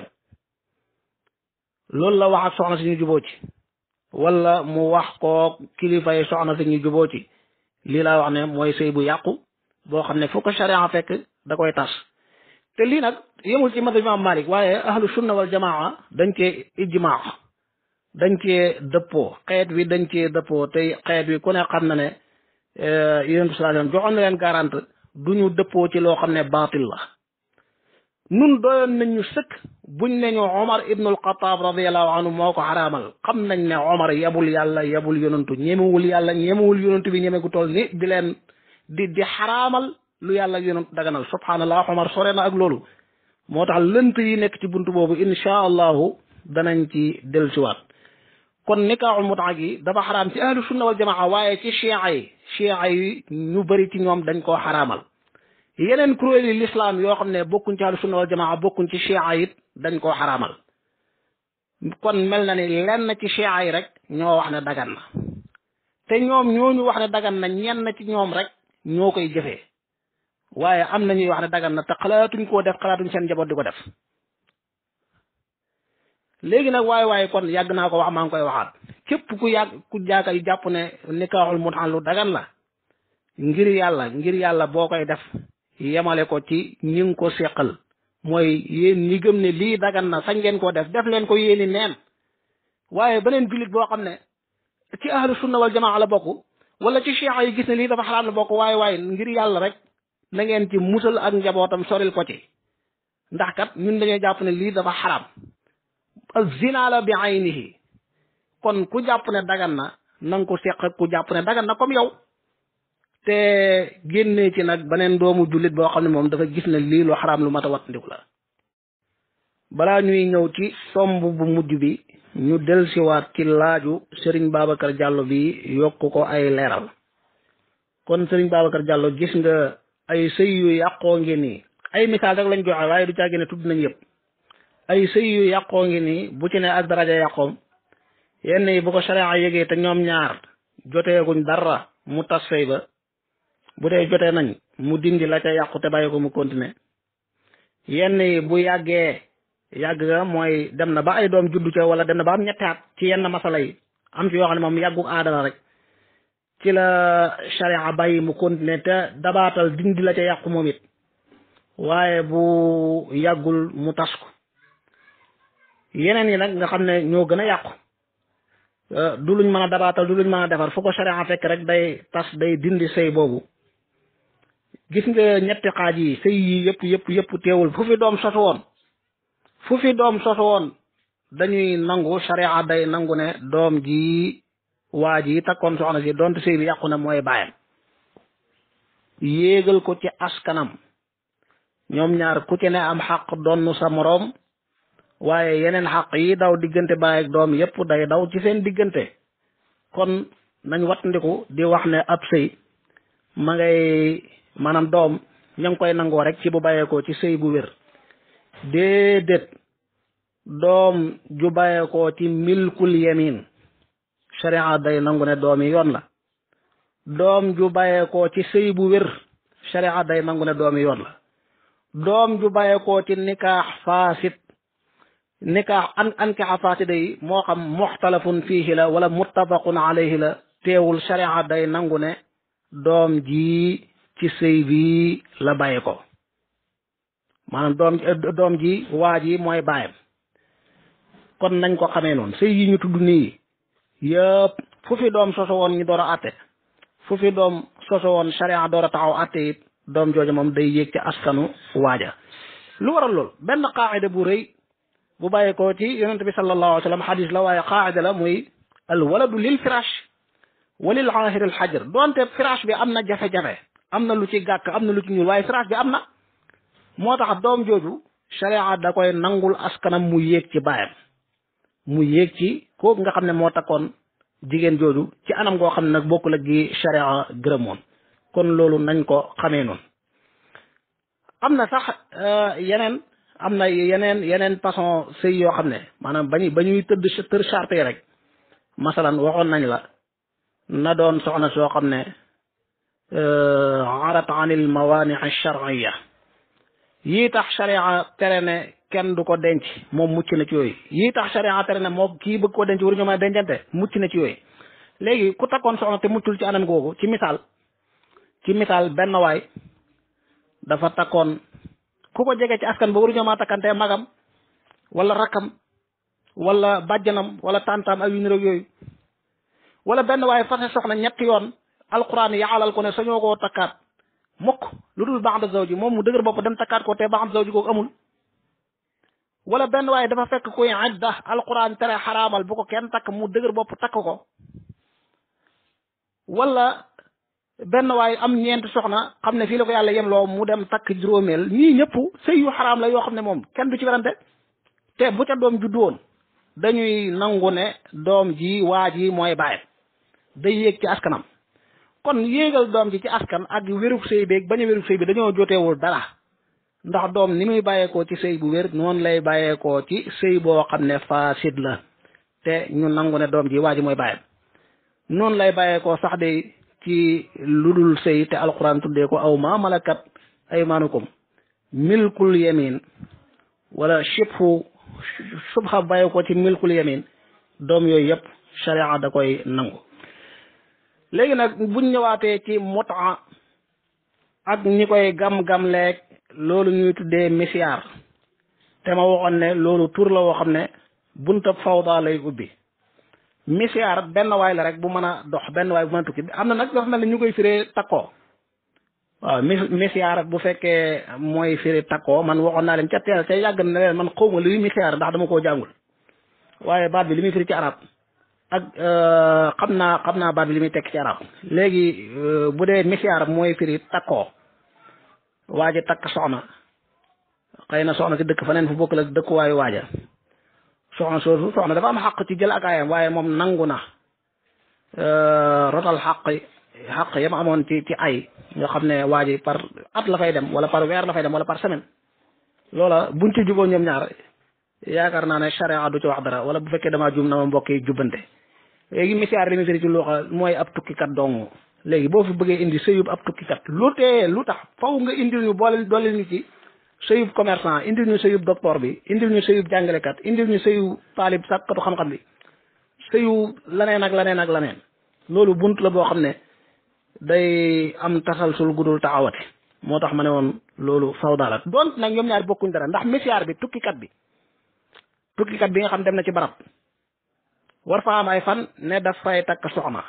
loolu la wax ak soxna si ñu juboo ci wala mu wax ko kilifa yi soxna si ñu juboo ci lii laa wax ne mooy sëy bu yàqu boo xam ne fu ko sharia fekk da koy tas te lii nag yemul ci madhab imam Malik waaye ahlu sunna wal jamaa dañ cee ijmaa dañ cee dëppoo xeet wi dañ cee dëppoo tey xeet wi ku ne xam na ne yonent bi sallallahu joxoon na leen garante du ñu dëppoo ci loo xam ne baatil la nun doyoon nañ ñu sëkk buñ ne ñu Omar ibnul Xataab radiyallahu anhu moo ko xaraamal xam nañ ne Omar yabul yàlla yabul yonantu ñemewul yàlla ñemewul yonantu bi ñeme gu toll ni di leen di di xaraamal lu yàlla yonantu daganal subhanallah Omar sore na ak loolu moo tax lënt yi nekk ci buntu boobu insha allahu danañ ci dellusiwaat kon nikaaxul mutaa gi dafa xaraam ci ahlu sunna wal jamaa waaye ci chia yi chia yi ñu bëri ci ñoom dañ koo xaraamal yeneen kuréel yi lislaam yoo xam ne bokkuñ ci ahlu sunna wal jamaa bokkuñ ci chia it dañ koo xaraamal kon mel na ni lenn ci chia yi rek ñoo wax ne dagan na te ñoom ñooñu wax ne dagan na ñenn ci ñoom rek ñoo koy jëfee waaye am na ñuy wax ne dagan na te xalaatuñ koo def xalaatuñ seen njaboot di ko def léegi nag waaye waaye kon yàgg naa ko wax maa ngi koy waxaat képp ku yàgg ku jaaka yi jàpp ne nikaaxul mutaan lu dagan la ngir yàlla ngir yàlla boo koy def yemale ko ci ñi ngi ko seqal mooy yéen ñi gëm ne lii dagan na sañ ngeen ko def def leen ko yéeni neen waaye beneen jullit boo xam ne ci ahlu sunna wal jamaa la bokk wala ci cheikh yi gis ne lii dafa xaraam la bokk waaye waaye ngir yàlla rek na ngeen ci musal ak njabootam soril ko ci ndax kat ñun dañoo jàpp ne lii dafa xaraam zina la bi aynihi kon ku jàpp ne dagan na na nga ko seq ak ku jàpp ne dagan na comme yow te génnee ci nag beneen doomu jullit boo xam ne moom dafa gis ne lii lu xaraam lu mat a wattandiku la balaa ñuy ñëw ci somb bu mujj bi ñu delsiwaat ci laaju Serigne Babacar Diallo bi yokk ko ay leeral kon Serigne Babacar Diallo gis nga ay sëy yu yàqoo ngi nii ay misaal rek lañ joxe waaye du caa gën a tudd nañ yëpp ay sëy yu yàqoo ngi nii bu ci ne ak daraja yàqoom yenn yi bu ko sharia yëgee te ñoom ñaar joteeguñ dara mu tas sëy ba bu dee jotee nañ mu dindi la ca yàqu te bàyyi ko mu continuer yenn yi bu yàggee yàgg nga mooy dem na ba ay doom juddu ca wala dem na ba am ñetti at ci yenn masala yi am ci yoo xam ne moom yàggu aadala rek ci la sharia bàyyi mu continuer te dabaatal dindi la ca yàqu moom it waaye bu yàggul mu tas ko yeneen yi nag nga xam ne ñoo gën a yàqu du luñ mën a dabaatal du luñ mën a defar fu ko sharia fekk rek day tas day dindi sëy boobu gis nga ñetti xaaj yi sëy yi yëpp yëpp yëpp teewul fu fi doom sosu woon fu fi doom sosu woon dañuy nangu sharia day nangu ne doom ji waa ji takkoon soxna si donte sëy bi yàqu na mooy bàyyam yéegal ko ci askanam ñoom ñaar ku ci ne am xaq donnu sa moroom waaye yeneen xaq yi daw diggante baay ak doom yépp day daw ci seen diggante kon nañ wattandiku di wax ne ab sëy ma ngay maanaam doom ña ngi koy nangoo rek ci bu bàyyeekoo ci sëy bu wér déedéet doom ju bàyyeekoo ci milkul yemin sharia day nangu ne doom yi yoon la doom ju bàyyeekoo ci sëy bu wér sharia day nangu ne doom yi yoon la doom ju bàyyeekoo ci nikaax faasit nikaax an ankixa faasida yi moo xam muxtalafun fiihi la wala muttafaqun alayhi la teewul sharia day nangu ne doom ji ci sëy bi la bàyyi ko maanaam doom doom ji waa ji mooy bàyyam kon nañ ko xamee noonu sëy yi ñu tudd nii yëpp fu fi doom soso woon ñu door a àtte fu fi doom soso woon sharia door a taxaw àtte it doom jooju moom day yéeg ci askanu waaja lu waral lool benn qaacida bu rëy bu bàyyi ko ci yonente bi sallallahu alayhi wa sallam xadis la waaye qaacida la muy al waladu lil firash wa lil aahir al xajar donte firash bi am na jafe-jafe am na lu ci gàkk am na lu ci ñuul waaye firash bi am na moo tax doom jooju sharia da koy nangul askanam mu yéeg ci baayam mu yéeg ci kooku nga xam ne moo takkoon jigéen jooju ci anam goo xam ne nag bokkul ak gi sharia gërëmoon kon loolu nañ ko xamee noonu am na sax yeneen am na yeneen yeneen façon sëy yoo xam ne maanaam bañu ba ñuy tëdd tër charte yi rek masalan waxoon nañ la na doon soxna soo xam ne arat anil mawani shar'iyya yii tax sharia tere ne kenn du ko denc moom mucc na ci yooyu yii tax sharia tere ne moo kii bëgg ko denc waruñu mën a dencante mucc na ci yooyu léegi ku takkoon soxna te muccul ci anam googu ci misaal ci misaal benn waay dafa takkoon ku ko jege ci askan ba waruñoo maa takkante magam wala rakkam wala bàjjanam wala tantam ak yu niroog yooyu wala benn waay fase soxna ñetti yoon alquran yaalal ko ne sañoo koo takkaat mukk lu dul ba'da zawji moom mu dëgër bopp dem takkaat ko te ba'da zawji kooku amul wala benn waaye dafa fekk kuy idda alquran tere xaraamal bu ko kenn takk mu dëgër bopp takk ko wala benn waaye am ñeent soxna xam ne fii la ko yàlla yem loo mu dem takk juróomeel ñii ñëpp sëy yu xaraam la yoo xam ne moom kenn du ci werante te bu ca doom juddu woon dañuy nangu ne doom ji waa ji mooy bàyyam day yéeg ci askanam kon yéegal doom ji ci askan ak wérug sëy beeg bañ a wérug sëy bi dañoo joteewul dara ndax doom ni muy bàyyeekoo ci sëy bu wér noonu lay bàyyeekoo ci sëy boo xam ne fasid la te ñu nangu ne doom ji waa ji mooy bàyyam noonu lay bàyyeekoo sax de ci lu dul sëy te alquran tuddee ko aw ma malakat aymaanukum milkul yamin wala shibhu subha bàyyi ko ci milkul yamin doom yooyu yëpp sharia da koy nangu léegi nag buñ ñëwaatee ci mutaa ak ñi koy gam-gam leeg loolu ñuy tuddee misiyaar te ma waxoon ne loolu tur la woo xam ne buntab fawda lay ubbi misiyaar benn waay la rek bu mën a dox benn waay bu mën a tukki am na nag dafa mel ni ñu koy firee takkoo waaw mis misiyaar bu fekkee mooy firi takkoo man waxoon naa leen ca teel ca yàgg na leen man xawma luy misiyaar ndax dama koo jàngul waaye baat bi li muy firi ci arab ak xam naa xam naa baat bi li muy tekk ci arab léegi bu dee misiyaar mooy firi takkoo waa ji takk soxna xëy na soxna si dëkk faneen fu bokk la dëkkuwaayu waaja soxna soosu soxna dafa am xaq ci jël ak ayam waaye moom nangu na rotal xaq xaq yam amoon ci ci ay nga xam ne waa ji par at la fay dem wala par weer la fay dem wala par semaine loola buñ ci juboo ñoom ñaar yaakaar naa ne charia du ci wax dara wala bu fekkee damaa jum na ma mbokk yi jubbante léegi misiyaar li mu firi ci luuxa mooy ab tukkikat dong léegi boo fi bëggee indi sëyub ab tukkikat lu tee lu tax faw nga indil ñu boole doole ñu ci sëyub commerçant indil ñu sëyub docteur bi indil ñu sëyub jàngalekat indil ñu sëyu taalib sàkkatu xam-xam bi sëyu laneen ak laneen ak laneen loolu bunt la boo xam ne day am tasalsul gudul taxawati moo tax ma ne woon loolu fawda la doon nag ñoom ñaar bokkuñ dara ndax misiyaar bi tukkikat bi tukkikat bi nga xam dem na ci barab war fa am ay fan ne daf fay takk soxna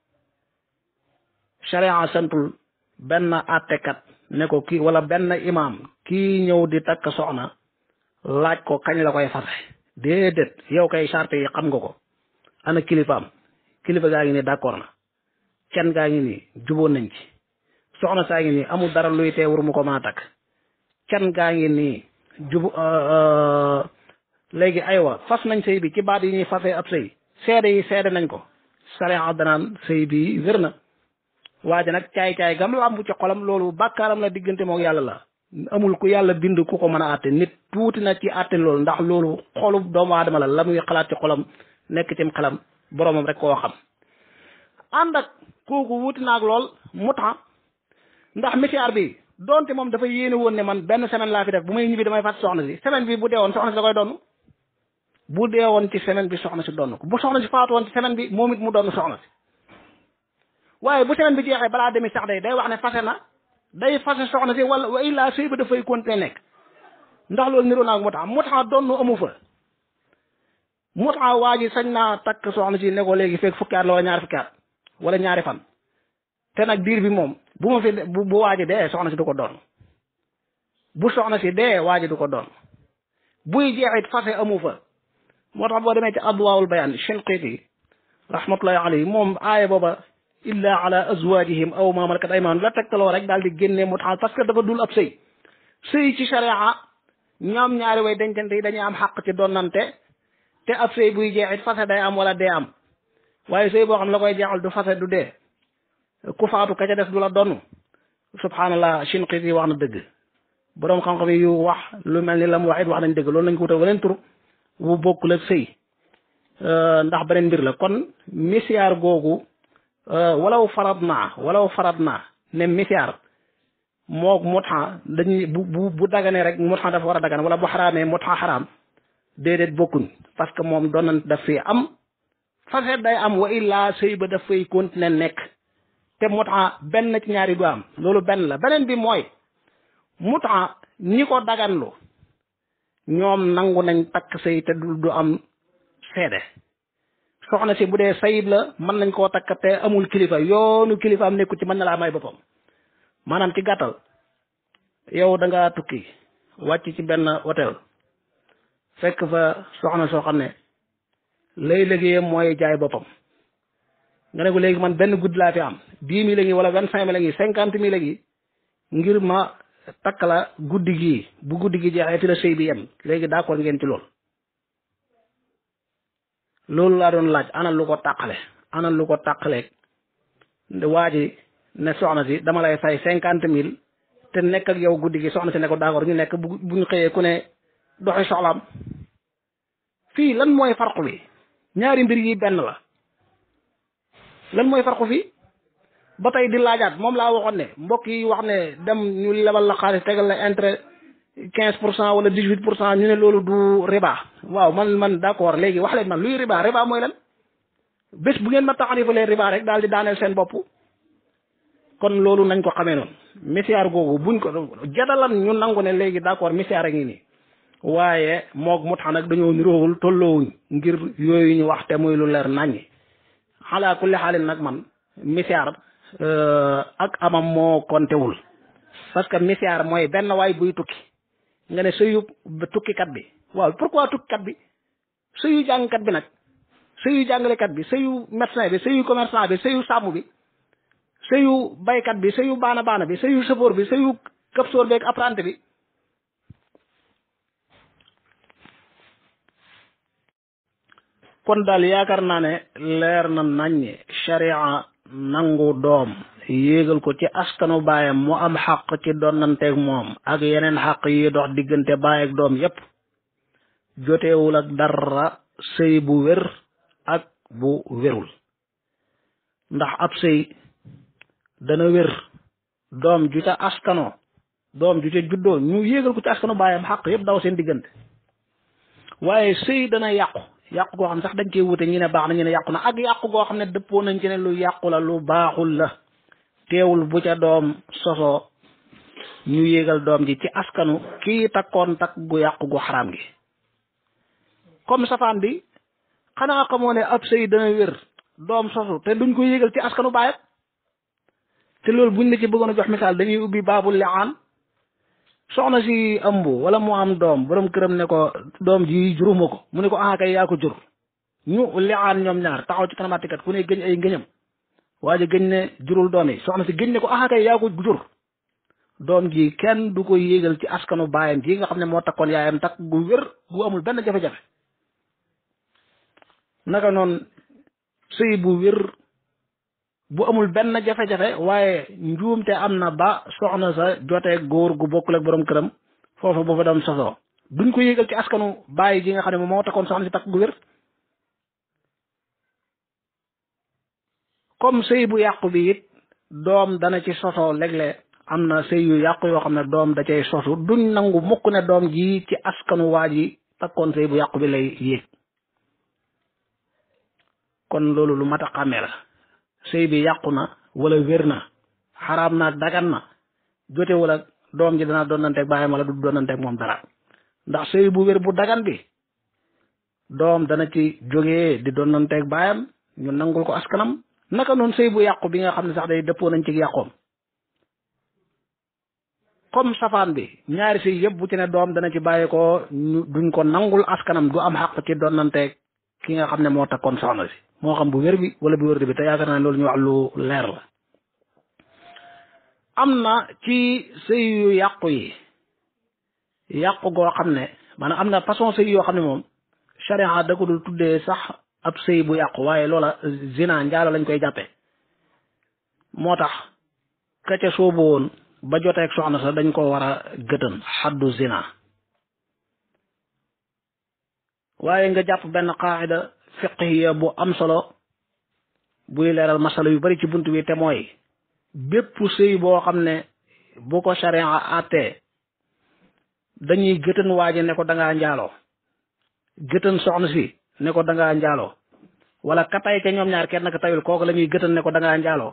sharia santul benn àttekat ne ko kii wala benn imam kii ñëw di takk soxna laaj ko kañ la koy fase déedéet yow kay charte yi xam nga ko ana kilifaam kilifa gaa ngi nii d'accord na kenn gaa ngi nii juboon nañ ci soxna saa ngi nii amul dara luy tee wur mu ko mën a takk kenn gaa ngi nii jubu léegi aywa fas nañ sëy bi ci baat yi ñuy fasee ab sëy seede yi seede nañ ko sariya danaan sëy bi wér na waaja nag caay-caay gam làmb ci xolam loolu bàkkaaram la diggante mook yàlla la amul ku yàlla bind ku ko mën a àtte nit tuuti na ci àtte loolu ndax loolu xolu doomu aadama la la muy xalaat ci xolam nekk cim xelam boroomam rek koo xam ànd ak kooku wuti naag lool mu tax ndax misiyaar bi donte moom dafa yéene woon ne man benn semaine laa fi def bu may ñibbi damay fàtt soxna si semaine bi bu dee woon soxna si da koy donn bu dee woon ci semaine bi soxna si donn ko bu soxna si faatu woon ci semaine bi moom it mu donn soxna si waaye bu semaine bi jeexee balaa demi sax day day wax ne fase na day fase soxna si wala wa illaa sëy ba dafay continuer nekk ndax loolu niroo naag mu tax mu tax donn amu fa mu tax waa ji sañ naa takk soxna si ne ko léegi fekk fukki at la wala ñaari fukki at wala ñaari fan te nag diir bi moom bu ma fi bu bu waaji dee soxna si du ko doon bu soxna si dee waaji du ko doon buy jeexit fase amu fa moo tax boo demee ci adwaawul bayaan Shinqiti rahmatullahi alayhi moom aaya booba illa ala azwajihim aw ma malakat aymanuhum la tegtaloo rek daal di génne mu taxal parce que dafa dul ab sëy sëy ci sharia ñoom ñaari way dencante yi dañuy am xaq ci donnante te ab sëy buy jeexit fase day am wala dee am waaye sëy boo xam la koy jeexal du fase du dee ku faatu ka ca des du la donn subhanallah Shinqiti wax na dëgg boroom xam-xam yu wax lu mel ni la mu wax it wax nañ dëgg loolu nañ ko wutal weneen tur wu bokkul ak sëy ndax beneen mbir la kon misiyaar googu walaw farad naa walaw farad naa ne misiyaar moog mutxa dañuy bu bu bu daganee rek mutxa dafa war a dagan wala bu xaraamee mutxa xaraam déedéet bokkuñ parce que moom doon daf fi am fase day am wa illaa sëy ba daf fay continuer nekk te mutxa benn ci ñaari du am loolu benn la beneen bi mooy mutxa ñi ko daganlu ñoom nangu nañ takk sëy te du du am seede soxna si bu dee sayib la mën nañ koo takk te amul kilifa yoonu kilifa am nekku ci mën na laa may boppam maanaam ci gàttal yow da nga tukki wàcc ci benn hôtel fekk fa soxna soo xam ne lay liggéeyam mooy jaay boppam nga ne ko léegi man benn guddi laa fi am dix mille ngi wala vingt cinq mille ngi cinquante mille ngi ngir ma takk la guddi gii bu guddi gi jeexee fi la sëy bi yem léegi d'accord ngeen ci lool loolu laa doon laaj ana lu ko tàqale ana lu ko tàqaleeg waa ji ne soxna si dama lay fay cinquante mille te nekk ak yow guddi gi soxna si ne ko d'accord ñu nekk bu bu ñu xëyee ku ne doxi soxlaam fii lan mooy farqu bi ñaari mbir yi benn la lan mooy farqu fii ba tey di laajaat moom laa waxoon ne mbokk yi wax ne dem ñu lebal la xaalis tegal la intérêt quinze pour cent wala dix huit pour cent ñu ne loolu du riba waaw man man d'accord léegi wax leen man luy riba riba mooy lan bés bu ngeen ma taxarifalee riba rek daal di daaneel seen bopp kon loolu nañ ko xamee noonu misiyaar googu buñ ko jadalan ñu nangu ne léegi d'accord misiyaar a ngi nii waaye moog mu tax nag dañoo niroowul tolloowuñ ngir yooyu ñu wax te muy lu leer naññi xalaa kulli xaalin nag man misiyaar ak amam moo kontewul parce que misiyaar mooy benn waay buy tukki nga ne sëyu tukkikat bi waaw pourquoi tukkikat bi sëyu jàngkat bi nag sëyu jàngalekat bi sëyu médecin bi sëyu commerçant bi sëyu sàmm bi sëyu baykat bi sëyu baana baana bi sëyu chauffeur bi sëyu këpsoor beeg apprenti bi kon daal yaakaar naa ne leer na naññe sharia nangu doom yéegal ko ci askanu baayam mu am xaq ci donnanteeg moom ak yeneen xaq yi dox diggante baay ak doom yépp joteewul ak dara sëy bu wér ak bu wérul ndax ab sëy dana wér doom ju ca askano doom ju ca juddoo ñu yéegal ko ci askanu baayam xaq yépp daw seen diggante waaye sëy dana yàqu yàqu goo xam ne sax dañ koy wute ñu ne baax na ñu ne yàqu na ak yàqu goo xam ne dëppoo nañ ci ne lu yàqu la lu baaxul la teewul bu ca doom sosoo ñu yéegal doom ji ci askanu kii takkoon takk gu yàqu gu xaraam gi comme safaan bi xanaa xamoo ne ab sëy dana wér doom sosu te duñ ko yéegal ci askanu baayam te loolu buñ la ci bëggoon a jox misaal dañuy ubbi baabul li'aan soxna si ëmb wala mu am doom borom këram ne ko doom ji juruma ko mu ne ko ah kay yaa ko jur ñu li'aan ñoom ñaar taxaw ci kanamatikat ku ne gëñ ay ngëñam waa ji gëñ ne jurul doom yi soxna si gëñ ne ko ah kay yaa ko jur doom ji kenn du ko yéegal ci askanu baayam ji nga xam ne moo takkoon yaayam takk gu wér gu amul benn jafe-jafe naka noonu sëy bu wér bu amul benn jafe-jafe waaye njuumte am na ba soxna sa jotee góor gu bokkul ak borom këram foofa bu fa doon sosoo duñ ko yéegal ci askanu bàyyi ji nga xam ne moom moo takkoon soxna si takk gu wér comme sëy bu yàqu bi it doom dana ci sosoo léeg-léeg am na sëy yu yàqu yoo xam ne doom da cay sosu duñ nangu mukk ne doom ji ci askanu waa ji takkoon sëy bu yàqu bi lay yéeg kon loolu lu mat a xàmmee la sëy bi yàqu na wala wér na xaraam na dagan na jote wala doom ji dana doonanteeg baayam wala du doonanteeg moom dara ndax sëy bu wér bu dagan bi doom dana ci jógee di doonanteeg baayam ñu nangul ko askanam naka noonu sëy bu yàqu bi nga xam ne sax day dëppoo nañ ci yàqoom comme safaan bi ñaari sëy yëpp bu ci ne doom dana ci bàyyi ko ñu duñ ko nangul askanam du am xaq ci doonanteeg ki nga xam ne moo takkoon soxna si moo xam bu wér bi wala bu wér bi te yaakaar naa loolu ñu wax lu leer la am na ci sëy yu yàqu yi yàqu goo xam ne maanaam am na façon sëy yoo xam ne moom sharia da ko dul tuddee sax ab sëy bu yàqu waaye loola zina njaalo lañ koy jàppe moo tax ka ca soobu woon ba joteeg soxna sa dañ ko war a gëtën xaddu zina waaye nga jàpp benn qaacida fiqhiya bu am solo buy leeral masala yu bari ci bunt bi te mooy bépp sëy boo xam ne bu ko sharia àttee dañuy gëtën waaji ne ko dangaa njaaloo gëtën soxna si ne ko dangaa njaaloo wala ka tay ca ñoom ñaar kenn ka tayul kooku la ñuy gëtën ne ko dangaa njaaloo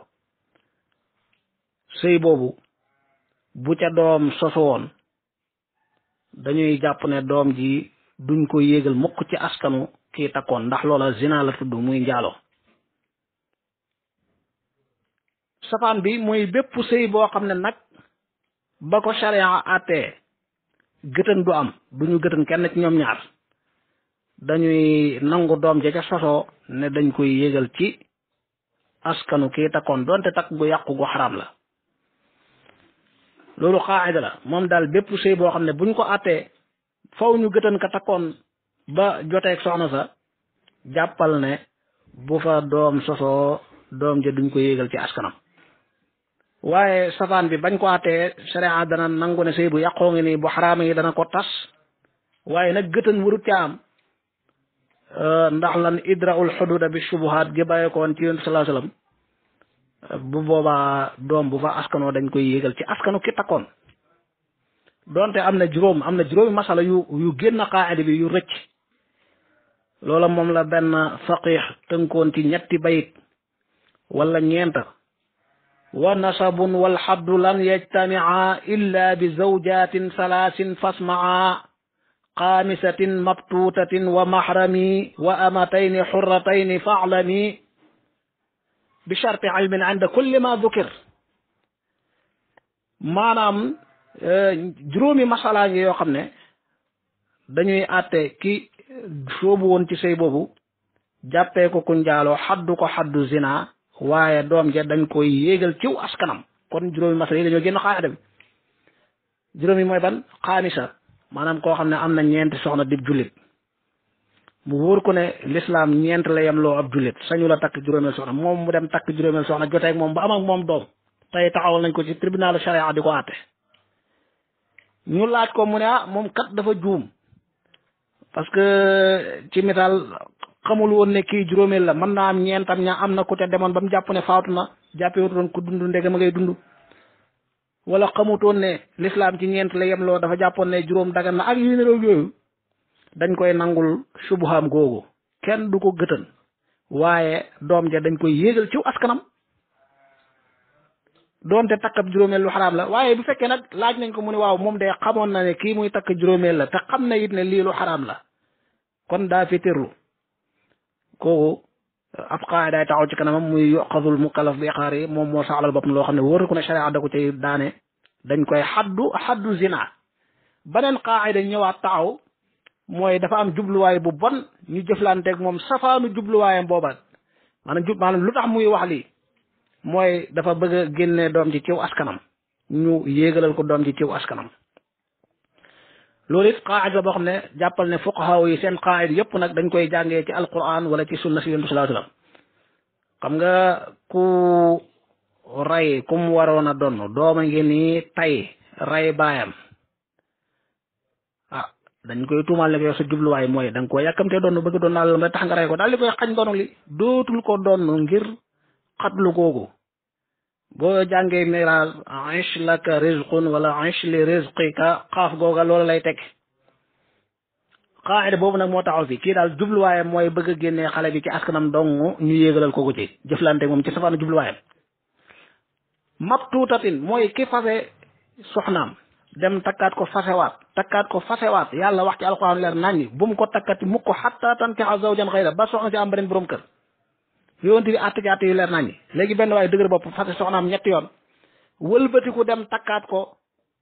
sëy boobu bu ca doom sosu woon dañuy jàpp ne doom ji duñ ko yéegal mukk ci askanu kii takkoon ndax loola zina la tudd muy njaaloo safaan bi muy bépp sëy boo xam ne nag ba ko sharia àttee gëtën du am duñu gëtën kenn ci ñoom ñaar dañuy nangu doom ja ca sosoo ne dañ koy yéegal ci askanu kii takkoon donte takk gu yàqu gu xaraam la loolu xaaxida la moom daal bépp sëy boo xam ne buñ ko àttee faw ñu gëtën ka takkoon ba joteeg soxna sa jàppal ne bu fa doom sosoo doom ja duñ ko yéegal ci askanam waaye safaan bi bañ ko àttee sharia dana nangu ne sëy bu yàqoo ngi nii bu xaraama yi dana ko tas waaye nag gëtën warut ca am ndax lan idraul xududa bi shubuhaat gi bàyyeekoon ci yonent sallallahu alayhi wasallam bu boobaa doom bu fa askanoo dañ koy yéegal ci askanu ki takkoon donte am na juróom am na juróomi masala yu yu génn qaacida bi yu rëcc loola moom la benn faqix tënkoon ci ñetti bayit wala ñeenta wa nasabun wal xaddu lan yajtamia illa bi zawjatin salaasin fasmaa xaamisatin mabtuutatin wa maxrami wa amatayni xurratayni faclami bi charti ilmin inda kulli ma dukir maanaam juróomi masalaa ngi yoo xam ne dañuy àtte ki soobu woon ci sëy boobu jàppee ko ku njaaloo xaddu ko xaddu zina waaye doom ja dañ koy yéegal ciw askanam kon juróomi masala yi dañoo génn xaayada bi juróomi mooy ban xaamisa maanaam koo xam ne am na ñeenti soxna dib jullit mu wóor ko ne lislaam ñeent la yem loo ab jullit sañu la takk juróomeel soxna moom mu dem takk juróomeel soxna jotee ak moom ba am ak moom doom tey taxawal nañ ko ci tribunalu charia di ko àtte ñu laaj ko mu ne ah moom kat dafa juum parce que ci misaal xamul woon ne kii juróomeel la mën naa am ñeentam ña am na ku te demoon ba mu jàpp ne faatu na jàppee wutoon ku dund ndege ma ngay dund wala xamutoon ne lislaam ci ñeent la yemloo dafa jàppoon ne juróom dagan na ak yu ne yooyu dañ koy nangul subuhaam googu kenn du ko gëtën waaye doom ja dañ koy yéegal ciw askanam doonte takkab juróomeel lu xaraam la waaye bu fekkee nag laaj nañ ko mu ne waaw moom de xamoon na ne kii muy takk juróomeel la te xam na it ne lii lu xaraam la kon daa fi tërlu kooku ab qaaydaay taxaw ci kanamam muy yoqadul mukallaf bi iqaar yi moom moo saxalal boppam loo xam ne wóor ko ne sharia da ko cay daane dañ koy xaddu xaddu zina beneen qaayda ñëwaat taxaw mooy dafa am jubluwaay bu bon ñu jëflanteeg moom safaanu jubluwaayam booba maanaam jub maanaam lu tax muy wax lii mooy dafa bëgg a génne doom ji ciw askanam ñu yéegalal ko doom ji ciw askanam loolu it qaayida boo xam ne jàppal ne fuqahaa yi seen qaayida yëpp nag dañ koy jàngee ci alquran wala ci sunna si yonent sallallahu alayhi wasallam xam nga ku rey ku mu waroon a donn dooma ngi nii tay rey baayam ah dañ koy tuumaal ne ko yow sa jubluwaay mooy da nga koo yàkkamtee donn bëgg doon naa la tax nga rey ko daal di koy xañ donn li dootul ko donn ngir xatlu googu boo jàngee miraas ish laka rizqun wala ish li rizqika xaaf googa loolu lay teg qaayida boobu nag moo taxaw fi kii daal jubluwaayam mooy bëgg a génnee xale bi ci askanam dong ñu yéegalal ko ko ci jëflante moom ci safaanu jubluwaayam mabtuutatin mooy ki fase soxnaam dem takkaat ko fasewaat takkaat ko fasewaat yàlla wax ci alquran leer naññi bu mu ko takkati mukk xatta tankixa zawjan xayra ba soxna si am beneen borom kër yonent bi àtte ci àtte yu leer naññi léegi benn waaye dëgër bopp fase soxnaam ñetti yoon wëlbatiku dem takkaat ko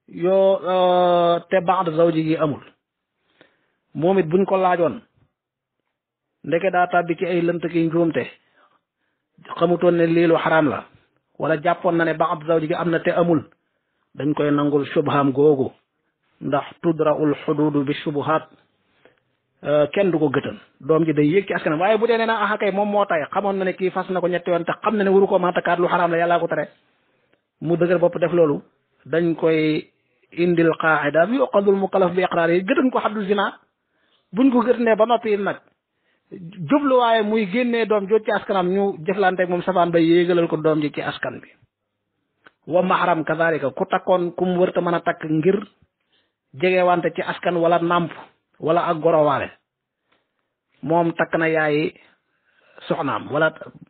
yoo te ba'd zawji gi amul moom it buñ ko laajoon ndeke daa tàbbi ci ay lënt ki njuumte xamutoon ne lii lu xaraam la wala jàppoon na ne ba'd zawji gi am na te amul dañ koy nangul subham googu ndax tudra'ul xuduudu bi subuhaat kenn du ko gëtën doom ji day yéeg ci askanam waaye bu dee nee na ah kay moom moo tay xamoon na ne kii fas na ko ñetti yoon te xam na ne waru ko mën a takkaat lu xaraam la yàllaa ko tere mu dëgër bopp def loolu dañ koy indil qaacida bi yuqadul mukallaf bi iqraar yi gëtën ko xaddu zina buñ ko gëtënee ba noppi nag jubluwaaye muy génnee doom jot ci askanam ñu jëflanteeg moom safaan ba yéegalal ko doom ji ci askan bi wa mahram kadalika ku takkoon ku mu wërta mën a takk ngir jegewante ci askan wala nàmp wala ak gorowaale moom takk na yaayi soxnaam wala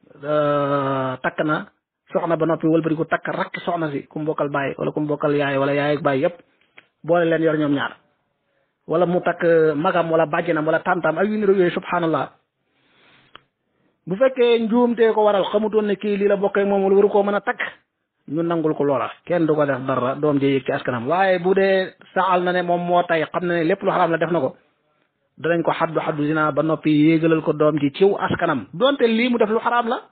takk na soxna ba noppi wëlbati ko takk rakk soxna si ku mu bokkal baay wala ku mu bokkal yaay wala yaay ak baay yépp boole leen yor ñoom ñaar wala mu takk magam wala bàjjenam wala tantam ak yu niru yooyu subhanallah bu fekkee njuumtee ko waral xamutoon ne kii lii la bokkee moom wala waru koo mën a takk ñu nangul ko loola kenn du ko def dara doom ji yëg ci askanam waaye bu dee saxal na ne moom moo tay xam na ne lépp lu xaraam la def na ko danañ ko xaddu xaddu zina ba noppi yéegalal ko doom ji ciw askanam donte lii mu def lu xaraam la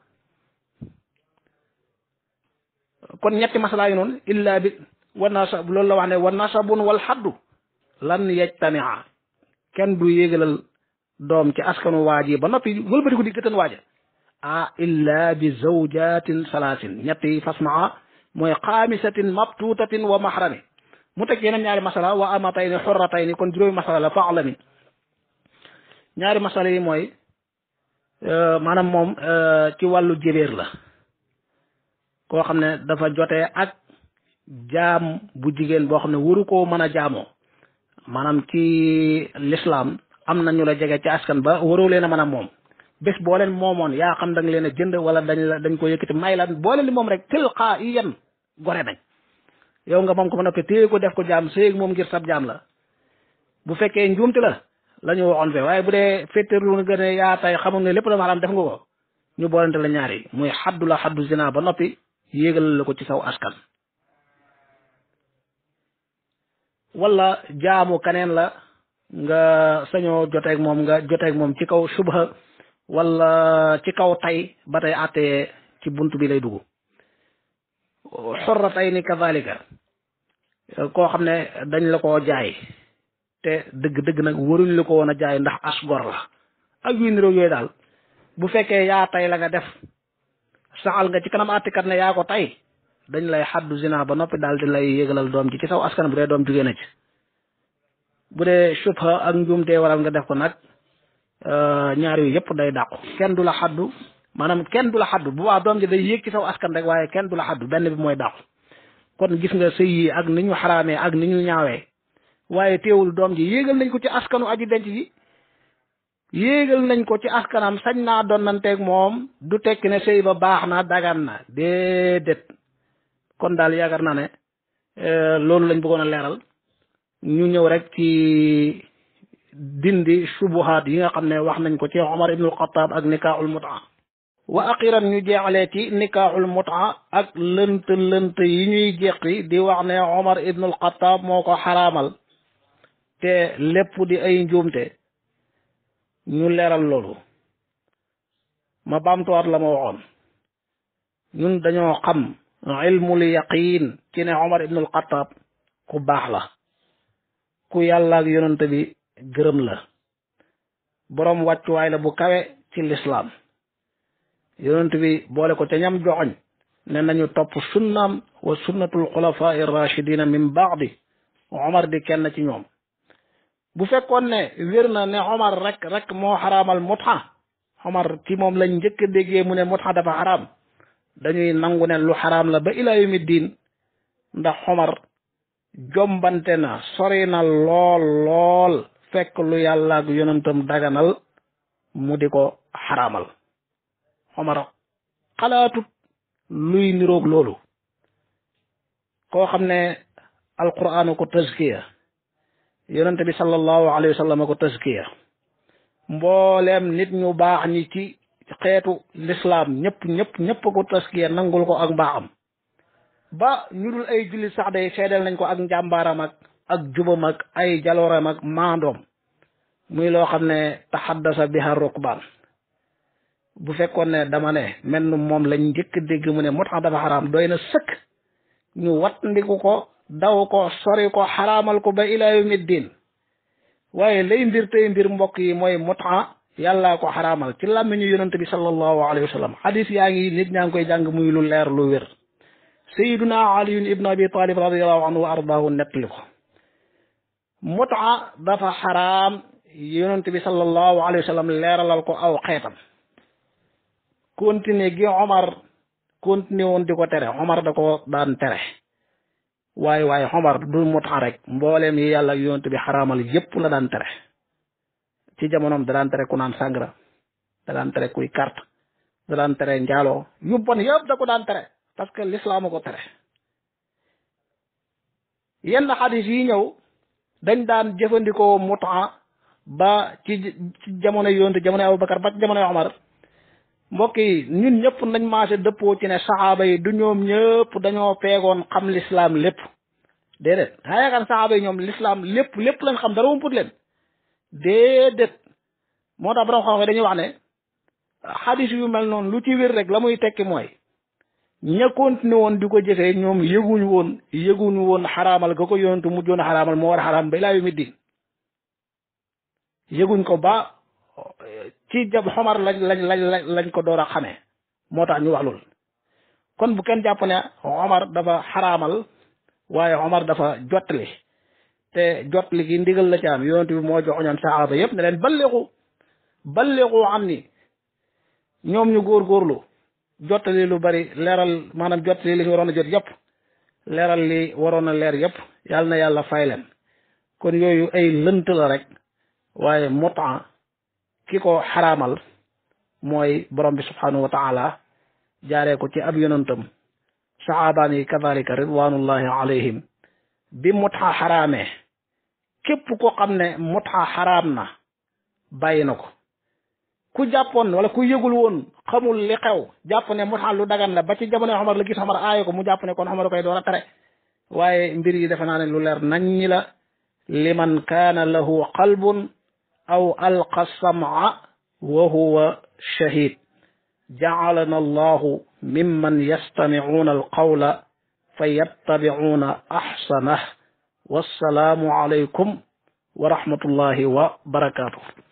kon ñetti masalaa yi noonu illa bi wa nasab loolu la wax ne wa nasabun wal xaddu lan yajtamia kenn du yéegalal doom ci askanu waaj yi ba noppi wëlbati ko di gëtan waaja ah illa bi zawjatin salaasin ñetti fasmaa mooy xaamisatin mabtuutatin wa mahrami mu teg yeneen ñaari masala wa amatayni xurratayni kon juróomi masala la fa'lami ñaari masala yi mooy maanaam moom ci wàllu jébéer la koo xam ne dafa jotee ak jaam bu jigéen boo xam ne waru koo mën a jaamoo maanaam ci lislaam am na ñu la jege ci askan ba waroo leen a mën a moom bés boo leen moomoon yaa xam da nga leen a jënd wala dañ la dañ ko yëkkati may la boo leen di moom rek tilqaa i yan gore nañ yow nga moom ko ba noppi téye ko def ko jaam séeg moom ngir sab jaam la bu fekkee njuumte la la ñu waxoon fe waaye bu dee féttéerlu nga gën a yaa tay xamul ne lépp dafa xaraam def nga ko ñu boolante la ñaari muy xaddu la xaddu zina ba noppi yéegal la ko ci saw askan wala jaamu kaneen la nga sañoo joteeg moom nga joteeg moom ci kaw subha wala ci kaw tay ba tey àttee ci bunt bi lay dugg xorra tay ni kazalika koo xam ne dañ la koo jaay te dëgg-dëgg nag waruñ la ko woon a jaay ndax as gor la ak yu niroog yooyu daal bu fekkee yaa tay la nga def saxal nga ci kanam àttikat ne yaa ko tay dañ lay xaddu zina ba noppi daal di lay yëgalal doom ji ci saw askan bu dee doom jugee na ci bu dee subha ak njuumtee waral nga def ko nag ñaar yu yëpp day dàqu kenn du la xaddu maanaam kenn du la xaddu bu baax doom ji day yéeg ci saw askan rek waaye kenn du la xaddu benn bi mooy dàqu kon gis nga sëy yi ak ni ñu xaraamee ak ni ñu ñaawee waaye teewul doom ji yéegal nañ ko ci askanu aji denc ji yéegal nañ ko ci askanam sañ naa donnanteeg moom du tekki ne sëy ba baax na dagan na déedéet kon daal yaakaar naa ne loolu lañ bëggoon a leeral ñu ñëw rek ci dindi subuhaat yi nga xam ne wax nañ ko ci Omar ibnul Xataab ak nikaaxul mutaa wa axiran ñu jeexalee ci nikaaxul mutaa ak lënt lënt yi ñuy jeqi di wax ne Omar ibnul Xataab moo ko xaraamal te lépp di ay njuumte ñu leeral loolu ma baamtuwaat la ma waxoon ñun dañoo xam ilmul yaqiin ci ne Omar ibnul Xataab ku baax la ku yàlla ak yonent bi gërëm la boroom wàccuwaay la bu kawe ci lislaam yonent bi boole ko ca ñam joxoñ ne nañu topp sunnaam wa sunnatul xulafaa irrachidina min baadi Omar di kenn ci ñoom bu fekkoon ne wér na ne Omar rek rek moo xaraamal mutxa Omar ci moom lañ njëkk a déggee mu ne mutxa dafa xaraam dañuy nangu ne lu xaraam la ba ilaa yawmi diin ndax Omar jombante na sori na lool lool fekk lu yàlla ak yonentam daganal mu di ko xaraamal Omar xalaatut luy niroog loolu koo xam ne alquraanu ko tazkiya yonente bi sallallahu alayhi wa sallam ko tazkiya mbooleem nit ñu baax ñi ci xeetu lislaam ñëpp ñëpp ñëpp ko tazkiya nangul ko ak mbaaxam ba ñu dul ay jullit sax day seedeel nañ ko ak njàmbaaram ak ak jubam ak ay jalooram ak maandoom muy loo xam ne taxaddasa biha rukbaan bu fekkoon ne dama ne mel ni moom lañ njëkk dégg mu ne moo tax dafa xaraam doy na sëkk ñu wattandiku ko daw ko sori ko xaraamal ko ba ilaa yawmi diin waaye lay mbir tey mbir mbokk yi mooy mutaa yàllaa ko xaraamal ci làmmiñu yonent bi sallallahu alayhi wa sallam xadis yaa ngi nit ñaa ngi koy jàng muy lu leer lu wér sayiduna aliyun ibnu abi talib radiallahu anhu wa ardaahu nettali ko mutaa dafa xaraam yonent bi sallallahu alayhi wa sallam leeralal ko aw xeetam continuer gi Omar continuer woon di ko tere Omar da ko daan tere waaye waaye Omar du mutaa rek mbooleem yi yàlla yonent bi xaraamal yépp la daan tere ci jamonoom da daan tere ku naan sàngara da daan tere kuy carte da daan tere njaaloo yu bon yëpp da ko daan tere parce que l'islam ko tere yenn xadis yi ñëw dañ daan jëfandikoo mutaa ba ci ci jamono yonent jamono Abubakar ba ci jamono Omar mbokk yi ñun ñëpp nañ maase dëppoo ci ne saxaaba yi du ñoom ñëpp dañoo peegoon xam l'islam lépp déedéet daa yaakaar saxaaba yi ñoom l'islam lépp lépp lañ xam dara wumput leen déedéet moo tax borom xam-xam dañuy wax ne xadis yu mel noonu lu ci wér rek la muy tekki mooy ña continué woon di ko jëfee ñoom yëguñu woon yëguñu woon xaraamal ga ko yonentu mujjoon a xaraamal moo war a xaraam ba ilaa yu mi diin yëguñ ko ba ci jab xomar lañ lañ lañ lañ ko door a xamee moo tax ñu wax loolu kon bu kenn jàpp ne Omar dafa xaraamal waaye Omar dafa jottali te jottali gi ndigal la ci am yonent bi moo joxoñoon saxaaba yépp ne leen balleexu balleexu am ni ñoom ñu góorgóorlu jottali lu bari leeral maanaam jottali li fi waroon a jot yépp leeral li waroon a leer yépp yàlla na yàlla fay leen kon yooyu ay lënt la rek waaye muta ki ko xaraamal mooy borom bi subhanahu wa taala jaaree ko ci ab yonantam saxaabaan yi kadalika ridwanullahi alayhim bi muta xaraamee képp ko xam ne muta xaraam na bàyyi na ko ku jàppoon wala ku yëgul woon xamul li xew jàpp ne muta lu dagan la ba ci jamono Omar la gis Omar aaye ko mu jàpp ne kon Omar koy door a tere waaye mbir yi defe naa ne lu leer nañ ñi la liman kaana lahu qalbun aw alqa sam'a wa huwa shahid ja'alana allahu mimman yastami'una alqawla fa yattabi'una ahsanah wassalaamu alaykum wa rahmatullahi wa barakatuh